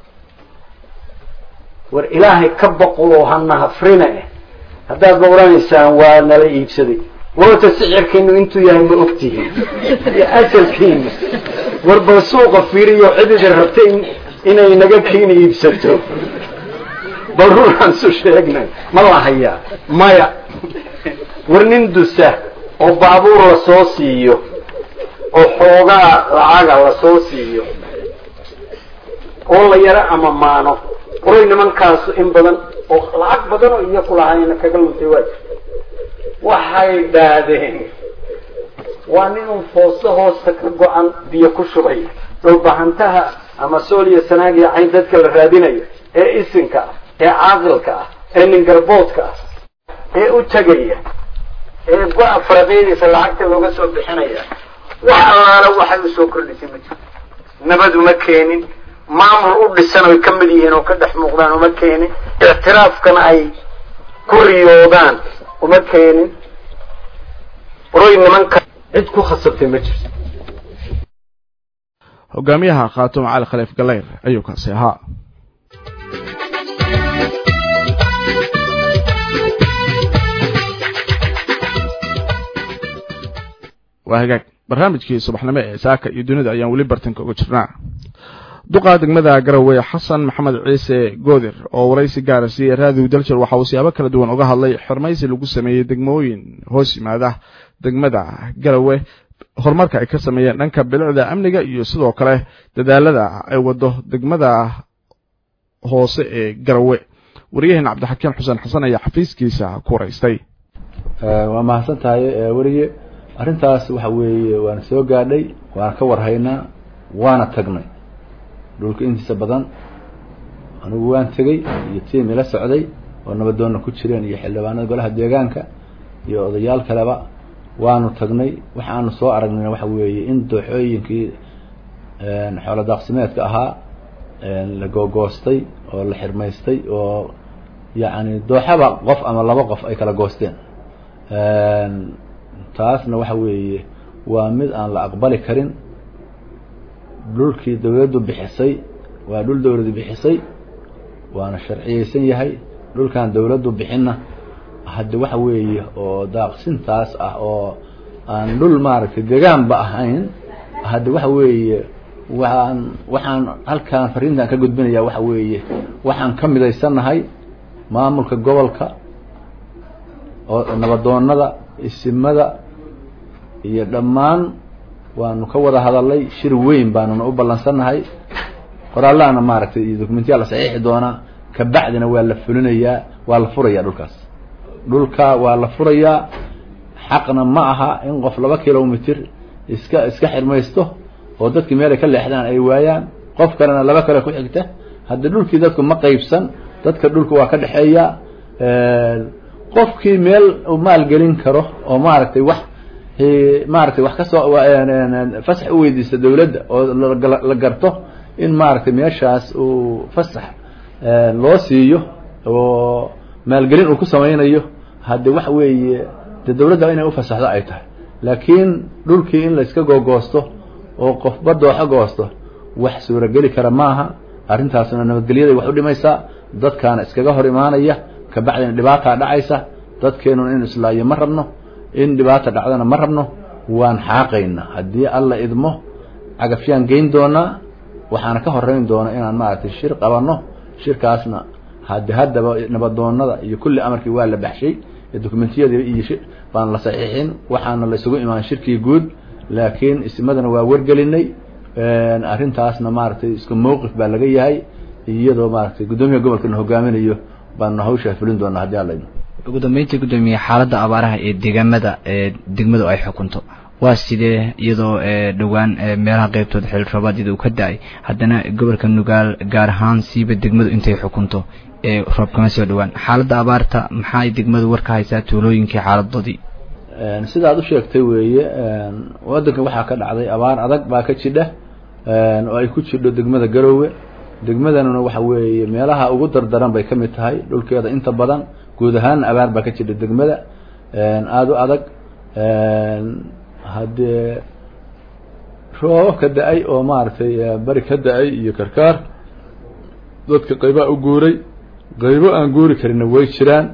Speaker 10: war ilaahay ka boqo oo hana hafrina eh haddaad ma oranaysaan waa nala iibsaday warta sicirkiinu intuu yahay ma ogtihiin iyo asalkiina war bal suuqa fiiriyo cidida rabta in inay naga kiina iibsato bal runaan su sheegnay ma la hayaa maya war nin dusa oo baabuur la soo siiyo oo xoogaa lacaga la soo siiyo oo la yaro ama maano qoray nimankaasu in badan oo lacag badan oo iyo kulahayna kaga luntay waa jirta waxay dhaadeen waa nin un foosto hoosta ka go-an biyo ku shubay dhulbahantaha ama sool iyo sanaag iyo cayn dadka la raadinayo ee isinka ah ee caaqilka ah ee ningarboodka ah ee u tegaya ee go-a faraqyadiisa lacagta looga soo bixinaya wax allaala waxay usoo kordhisay ma jirto nabad uma keenin maamul u dhisan oy ka mid yihiin oo ka dhex muuqdaan uma keenin ictiraafkana ay ku riyoodaan uma keenin roy nimanka cid ku khasabtay ma jirto
Speaker 1: hogaamiyaha khaatumo cali khaliif galeyr ayuu kaasi ahaa waa hagaag barnaamijkii subaxnimo ee saaka iyo dunida ayaan weli bartanka uga jirnaa duqa degmada garowe xasan maxamed ciise goodir oo waraysi gaara siiyey raadiw daljir waxa uu siyaabo kala duwan uga hadlay xormaysi lagu sameeyey degmooyin hoos yimaada degmada garowe horumarka ay ka sameeyeen dhanka bilicda amniga iyo sidoo kale dadaalada ay wado degmada hoose ee garowe wariyaheen cabdixakiim xuseen xasan ayaa xafiiskiisa ku waraystay
Speaker 11: waa mahadsan tahay weriye arrintaas waxa weeye waana soo gaadhay waana ka warhaynaa waana tagnay dhulka intiisa badan anigu waan tegey iyo tiim ila socday oo nabadoonna ku jireen iyo xildhibaanada golaha deegaanka iyo odayaal kaleba waanu tagnay waxaanu soo aragnayna waxa weeye in dooxooyinkii xoolo daaqsimeedka ahaa la googoostay oo la xirmaystay oo yacni dooxaba qof ama laba qof ay kala goosteen taasna waxa weeye waa mid aan la aqbali karin dhulkii dawladdu bixisay waa dhul dawladdu bixisay waana sharciyeysan yahay dhulkan dawladdu bixinna hadde waxa weeye oo daaqsintaas ah oo aan dhul maaragtay degaanba ahayn hadde waxa weeye waxaan waxaan halkaan fariintan ka gudbinaya waxa weeye waxaan ka midaysannahay maamulka gobolka oo nabadoonada isimada iyo dhammaan waanu ka wada hadalay shir weyn baanuna u ballansannahay qoraallahana maaragtay iyo dokumentiyaa la saxiixi doonaa kabacdina waa la fulinayaa waa la furayaa dhulkaas dhulka waa la furayaa xaqna ma aha in qof laba kilomitr iska iska xirmaysto oo dadkii meel ay ka leexdaan ay waayaan qof kalena laba kale ku xigta hadda dhulkii dadku ma qaybsan dadka dhulka waa ka dhexeeya qofkii meel uu maalgelin karo oo maaragtay wax maaragtay wax kasoo fasax u weydiista dawladda oo la garto in maaragtay meeshaas uu fasax loo siiyo oo maalgelin uu ku samaynayo hadde waxa weeye de dawladda inay ufasaxdo ay tahay laakiin dhulkii in layska googoosto oo qofba dooxo goosto wax suurageli kara maaha arrintaasna nabadgelyaday wax u dhimaysaa dadkaana iskaga hor imaanaya kabacdina dhibaataa dhacaysa dadkeenuna inu islaayo ma rabno in dhibaata dhacdana ma rabno waan xaaqaynaa haddii alla idmo cagafyaan geyn doonaa waxaana ka horeyn doona inaan maaragtay shir qabanno shirkaasna hade haddaba nabadoonada iyo kulli amarkii waa la baxshay dokumentiyadii iyo baan la saxiixin waxaana la isugu imaan shirkii guud laakiin ismadana waa wargelinay arrintaasna maaragtay isku mawqif baa laga yahay iyadoo maaragtay guddoomiyaha gobolkana hogaaminayo baanu hawshaa fulin doonaa haddii alla idmo
Speaker 12: ugu dambeyntii guddoomiye xaaladda abaaraha ee deegaamada ee degmadu ay xukunto waa sidee iyadoo dhowaan meelaha qeybtooda xil roobaadiyada uu ka da-ay haddana gobolka nugaal gaar ahaan siiba degmadu intay xukunto ee roob kama soo dhowaan xaaladda abaarta maxay degmadu war ka haysaa tuulooyinkii xaaladoodii
Speaker 11: sidaad u sheegtay weeye waddankan waxaa ka dhacday abaar adag baa ka jidha oo ay ku jidho degmada garoowe degmadanuna waxa weeye meelaha ugu dardaran bay ka mid tahay dhulkeeda inta badan guud ahaanna abaar baa ka jidha degmada aada u adag haddee roobab ka da-ay oo maaragtay bari ka da-ay iyo karkaar dadka qaybaa u guuray qaybo aan guuri karinna way jiraan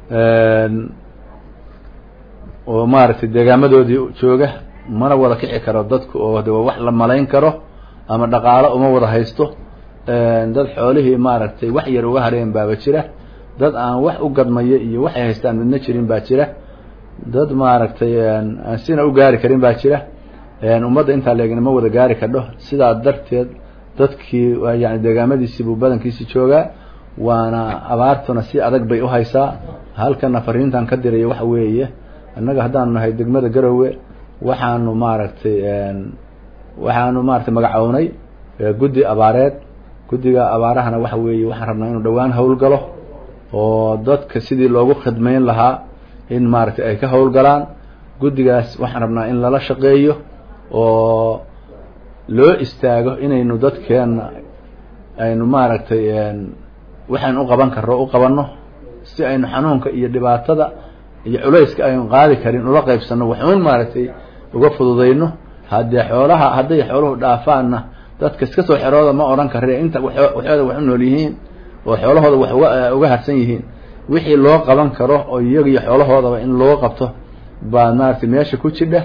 Speaker 11: oo maaragtay deegaamadoodii jooga mana wada kici karo dadku oo de wax la malayn karo ama dhaqaalo uma wada haysto dad xoolihii maaragtay wax yar uga hareen baaba jira dad aan wax u gadmaya iyo waxay haystaan midna jirin baa jira dad maaragtay aan sina u gaari karin baa jira ummadda intaa leegna ma wada gaari kadho sidaa darteed dadkii yani deegaamadiisii buu badankiisi joogaa waana abaartuna si adag bay uhaysaa halkana fariintan ka diraya waxa weeye annaga haddaanu nahay degmada garowe waxaanu maaragtay waxaanu maaragtay magacownay guddi abaareed guddiga abaarahana waxa weeye waxaan rabnaa inuu dhowaan howlgalo oo dadka sidii loogu khidmayn lahaa in maaragtay ay ka howlgalaan guddigaas waxaan rabnaa in lala shaqeeyo oo loo istaago inaynu dadkeenna aynu maaragtay waxaynu u qaban karro u qabanno si aynu xanuunka iyo dhibaatada iyo culayska aynu qaadi karin ula qaybsanno waxuun maaragtay uga fududayno haddee xoolaha hadday xooluhu dhaafaanna dadka iska soo xerooda ma odhan karre inta waxooda wax u nool yihiin oo xoolahooda wax uga uga harsan yihiin wixii loo qaban karo oo iyaga iyo xoolahoodaba in loo qabto baa maaragtay meesha ku jidha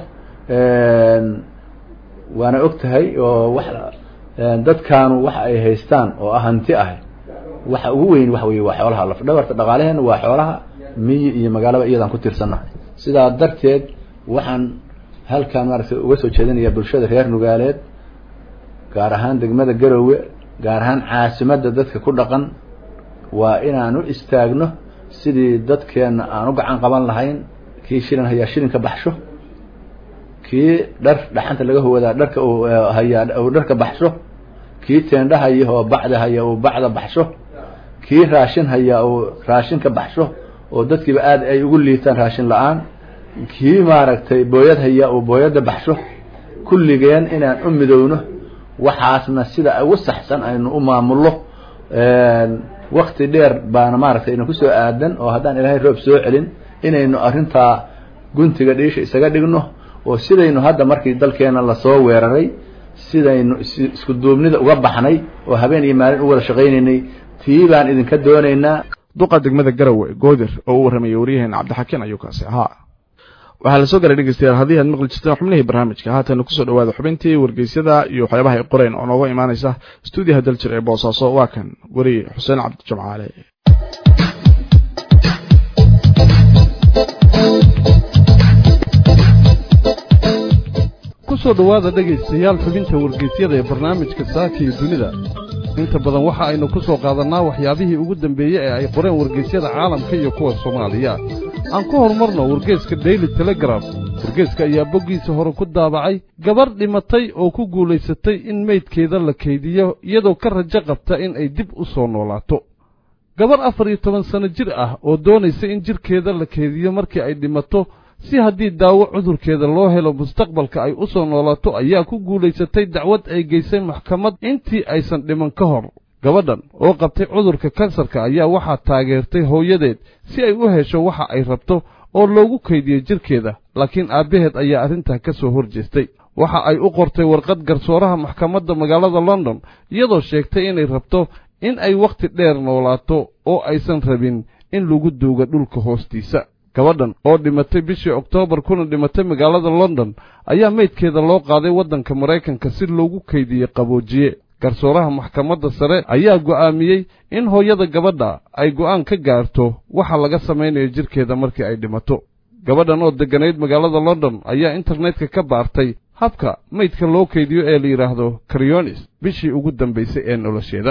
Speaker 11: waana og tahay oo wax dadkaanu waxa ay haystaan oo ah hanti ah waxa ugu weyn waxa weye waa xoolaha lafdhabarta dhaqaalaheena waa xoolaha miyi iyo magaalaba iyadaan ku tiirsannahay sidaa darteed waxaan halkaan maaragtay uga soo jeedinayaa bulshada reer nugaaleed gaar ahaan degmada garowe gaar ahaan caasimadda dadka ku dhaqan waa inaan u istaagno sidii dadkeenna aan u gacan qaban lahayn kii shilin hayaa shilinka baxsho kii dhar dhaxanta laga huwadaa dharka uu hayaa uu dharka baxsho kii teendha haya oo bacda haya uu bacda baxsho kii raashin haya uu raashinka baxsho oo dadkiiba aada ay ugu liitaan raashin la-aan kii maaragtay booyad haya uu booyadda baxsho kulligeen inaan u midowno waxaasna sida ugu saxsan aynu u maamullo wakti dheer baana maaragtay ina kusoo aadan oo haddaan ilaahay roob soo celin inaynu arrintaa guntiga dhiisha isaga dhigno oo sidaynu hadda markii dalkeena lasoo weeraray sidaynu isku duubnida uga baxnay oo habeen iyo maalin u wada shaqaynaynay tii baan idinka doonaynaa
Speaker 1: duqa degmada garowe goodir oo u warramayay waryaheena cabdixakiin ayuu kaasi ahaa waxaa la soo garay dhegeystayaal haddii aad maqli jirteen xubnihii barnaamijka haatana kusoo dhawaada xubintii wargeysyada iyo waxyaabaha ay qoreen oo nooga imaanaysa stuudiyaha daljir ee boosaaso waa kan weriye xuseen cabdi jamcaale
Speaker 4: kusoo dhowaada dhegaystayaal xubinta wargeysyada ee barnaamijka saaka iyo dunida inta badan waxa aynu ku soo qaadannaa waxyaabihii ugu dambeeyey ee ay qoreen wargeysyada caalamka iyo kuwa soomaaliya aan ku horumarno wargeeska daily telegraf wargeeska ayaa boggiisa hore ku daabacay gabarh dhimatay oo ku guulaysatay in meydkeeda la kaydiyo iyadoo ka rajo qabta in ay dib u soo noolaato gabarh afar iyo toban sanno jir ah oo doonaysa in jidhkeeda la kaydiyo markii ay dhimato si haddii daawo cudurkeeda loo helo mustaqbalka ay u soo noolaato ayaa ku guulaysatay dacwad ay geysay maxkamad intii aysan dhiman ka hor gabadhan oo qabtay cudurka kansarka ayaa waxaa taageertay hooyadeed si ay u hesho waxa ay rabto oo loogu kaydiyo jidhkeeda laakiin aabbaheed ayaa arrintaa ka soo hor jeestay waxa ay u qortay warqad garsooraha maxkamadda magaalada london iyadoo sheegtay inay rabto in ay wakhti dheer noolaato oo aysan rabin in lagu duuga dhulka hoostiisa gabadhan oo dhimatay bishii oktoobar kuna dhimatay magaalada london ayaa meydkeeda loo qaaday waddanka maraykanka si loogu kaydiyey qaboojiye garsooraha maxkamadda sare ayaa go'aamiyey in hooyada gabadha ay go'aan ka gaarto waxa laga samaynayo jidhkeeda markii ay dhimato gabadhan oo degganayd magaalada london ayaa internetka ka baartay habka meydka loo kaydiyo ee la yidhaahdo karyonis bishii ugu dambaysay ee nolosheeda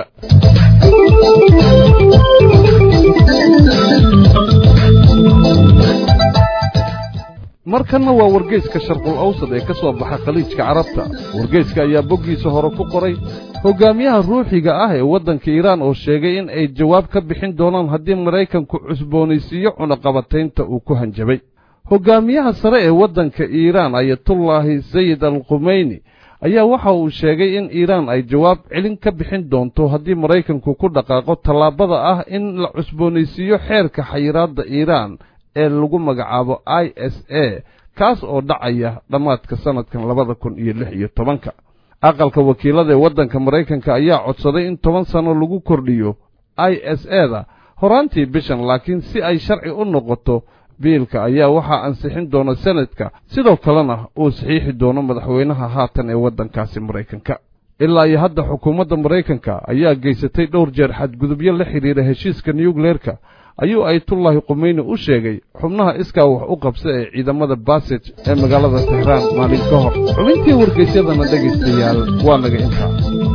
Speaker 4: markanna waa wargeyska sharqul awsad ee ka soo baxa khaliijka carabta wargeyska ayaa boggiisa hore ku qoray hoggaamiyaha ruuxiga ah ee waddanka iiraan oo sheegay in ay jawaab ka bixin doonaan haddii maraykanku cusboonaysiiyo cunaqabataynta uu ku hanjabay hoggaamiyaha sare ee waddanka iiraan ayatullaahi sayid al khumeyni ayaa waxa uu sheegay in iiraan ay jawaab celin ka bixin doonto haddii maraykanku ku dhaqaaqo tallaabada ah in la cusboonaysiiyo xeerka xayiraadda iiraan ee lagu magacaabo i s a kaas oo dhacaya dhammaadka sannadkan labada kun iyo lix iyo tobanka aqalka wakiilada ee waddanka maraykanka ayaa codsaday in toban sanno lagu kordhiyo i s e da horaantii bishan laakiin si ay sharci u noqoto biilka ayaa waxaa ansixin doona senadka sidoo kalena uu saxiixi doono madaxweynaha haatan ee waddankaasi maraykanka ilaa iyo hadda xukuumadda maraykanka ayaa geysatay dhowr jeer xadgudubyo la xidhiira heshiiska nuyukleerka ayuu ayatullaahi khumeyni u sheegay xubnaha iskaa wax u qabsa ee ciidamada basij ee magaalada tehraan maalin ka hor xubintii wargeysyadana dhegaystayaal waa naga intaa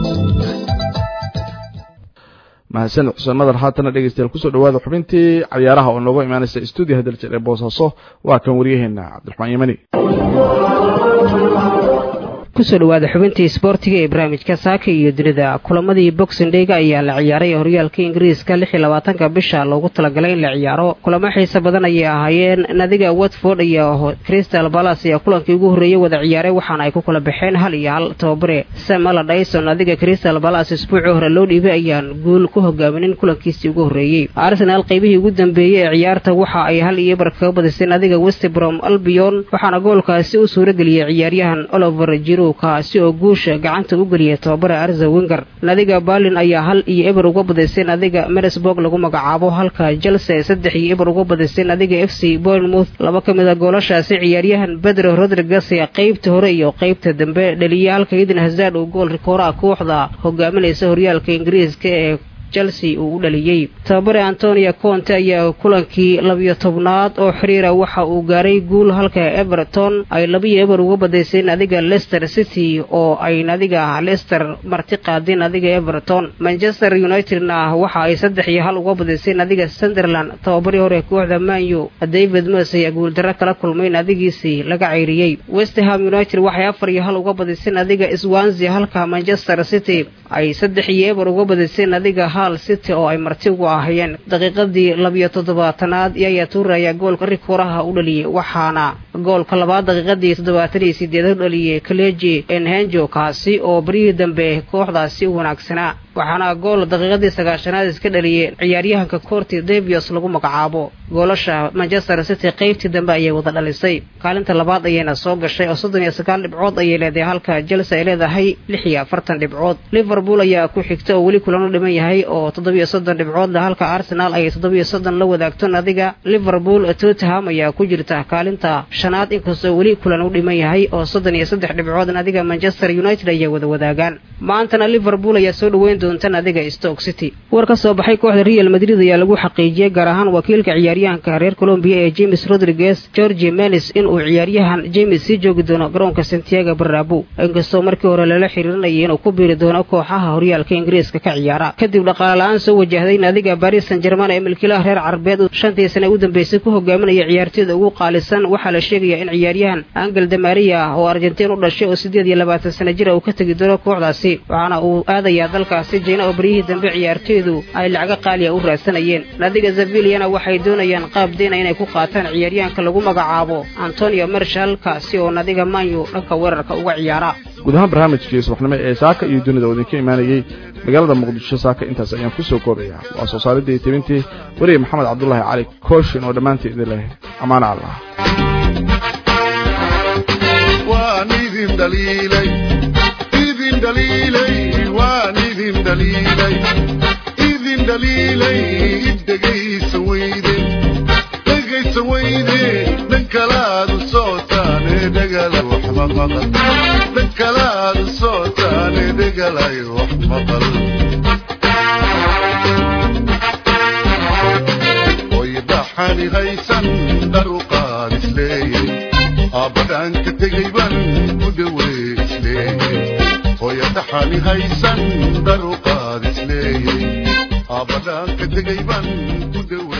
Speaker 1: mahadsanid xuseen madar haatana dhegeystayaal kusoo dhawaada xubintii cayaaraha oo nooga imaanaysa stuudiyaha daljir ee boosaaso waa kan waryaheena cabdiraxmaan yemani
Speaker 13: kusoo dhawaada xubintii isboortiga ee barnaamijka saaka iyo dunida kulamadii boxing dheyga ayaa la ciyaaray horyaalka ingiriiska lix iyo labaatanka bisha loogu talagalay in la ciyaaro kulamo xiisa badan ayay ahaayeen nadiga watford iyo crystal balas ayaa kulankii ugu horreeyey wada ciyaaray waxaana ay ku kala baxeen hal iyo hal tababare samala dyson nadiga crystal balas isbuucii hore loo dhiibay ayaan guul ku hogaamineen kulankiisii ugu horreeyey arsenal qaybihii ugu dambeeyey ee ciyaarta waxa ay hal iyo bar kaga badisay nadiga westbrom albion waxaana goolkaasi u suurageliyey ciyaaryahan oliver jiro kaasi oo guusha gacanta u geliyay tababare arza winger nadiga berlin ayaa hal iyo eber uga badisay nadiga meresburg lagu magacaabo halka chelsea saddex iyo eber uga badisay nadiga f c bournemouth laba ka mid a goolashaasi ciyaaryahan bedro rodriguez ee qaybta hore iyo qaybta dambe dhaliyay halka eden hazard uu gool rikooraha kooxda hogaaminaysa horyaalka ingiriiska ee chelsea uu u dhaliyey tababare antonio conte ayaa kulankii labiyo tobnaad oo xiriira waxa uu gaaray guul halka everton ay labiyo eber uga badaysay nadiga leicester city oo ay nadiga leicester marti qaadeen nadiga everton manchester unitedna waxa ay saddex iyo hal uga badaysay nadiga sunderland tababarii hore kooxda manyu david mos ayaa guuldarro kala kulmay nadigiisii laga ceyriyey westham united waxay afar iyo hal uga badisay nadiga swansia halka manchester city ay saddex iyo eber uga badisay nadiga hal city oo ay marti ugu ahayeen daqiiqadii labiyo toddobaatanaad yaya tuure ayaa goolka rikoraha u dhaliyey waxaana goolka labaad daqiiqadii toddobaatan iyo sideed u dhaliyey kaleji enhenjo kaasi oo baryihii dambe kooxdaasi u wanaagsanaa waxaana gool daqiiqadii sagaashanaad iska dhaliyey ciyaaryahanka corti davios lagu magacaabo goolasha manchester city qaybtii dambe ayay wada dhalisay kaalinta labaad ayayna soo gashay oo soddon iyo sagaal dhibcood ayay leedahay halka chelsea ay leedahay lix iyo afartan dhibcood liverpool ayaa ku xigta oo weli kulan u dhiman yahay oo toddobiyo soddon dhibcood leh halka arsenal ay toddobiyo soddon la wadaagto nadiga liverpool tottenham ayaa ku jirta kaalinta shanaad inkastoo weli kulan u dhiman yahay oo soddon iyo saddex dhibcood nadiga manchester united ayaa wada wadaagaan maantana liverpool ayaa soo dhaweyn doonta nadiga stoke city war ka soo baxay kooxda real madrid ayaa lagu xaqiijiyey gaar ahaan wakiilka ciyaaryahanka reer colombiya ee james rodriguez georgi menis inuu ciyaaryahan james sii joogi doono garoonka santiago barabo inkastoo markii hore lala xiriirinayay inuu ku biiri doono kooxaha horyaalka ingiriiska ka ciyaara kadib dhaqaala-aan soo wajahday nadiga baris san german ee milkiilaha reer carabeed uu shantii sane u dambeysay ku hogaaminaya ciyaartooyda ugu qaalisan waxaa la sheegayaa in ciyaaryahan angel damaria ah oo argentiin u dhashay oo siddeed iyo labaatan sana jira uu ka tegi doono kooxdaasi waxaana uu aadayaa dalkaasi jina oo baryihii dambe ciyaartooydu ay lacago qaaliya u raadsanayeen nadiga zaviliana waxay doonayaan qaab deyna inay ku qaataan ciyaaryahanka lagu magacaabo antonio marshal kaasi oo nadiga manyu dhanka weerarka uga ciyaara
Speaker 1: guud ahaan barnaamijkii subaxnimo ee saaka iyo dunida oo idinka imaanayey magaalada muqdisho saaka intaas ayaan ku soo koobayaa waa soo saaridda iyo tebintii weriye maxamed cabdulaahi cali kooshin oo dhammaantii idin leh ammaano allah
Speaker 14: waan idin dhaliilay idin dhaliilay waan idin dhaliilay idin dhaliilay dhegaysa weyde dhegaysa weyde dhan kalaad u sootaane dhegala wax maqal dhan kalaad u sootaane dhegalay wax maqal oy dhaxani haysan dharuqaad isleeyay aabadhaan ka tegay baan ku dhawey isleeyay hooya dhaxani haysan dharuqaad isleeyay aabadhaan ka tegay baan ku dhawey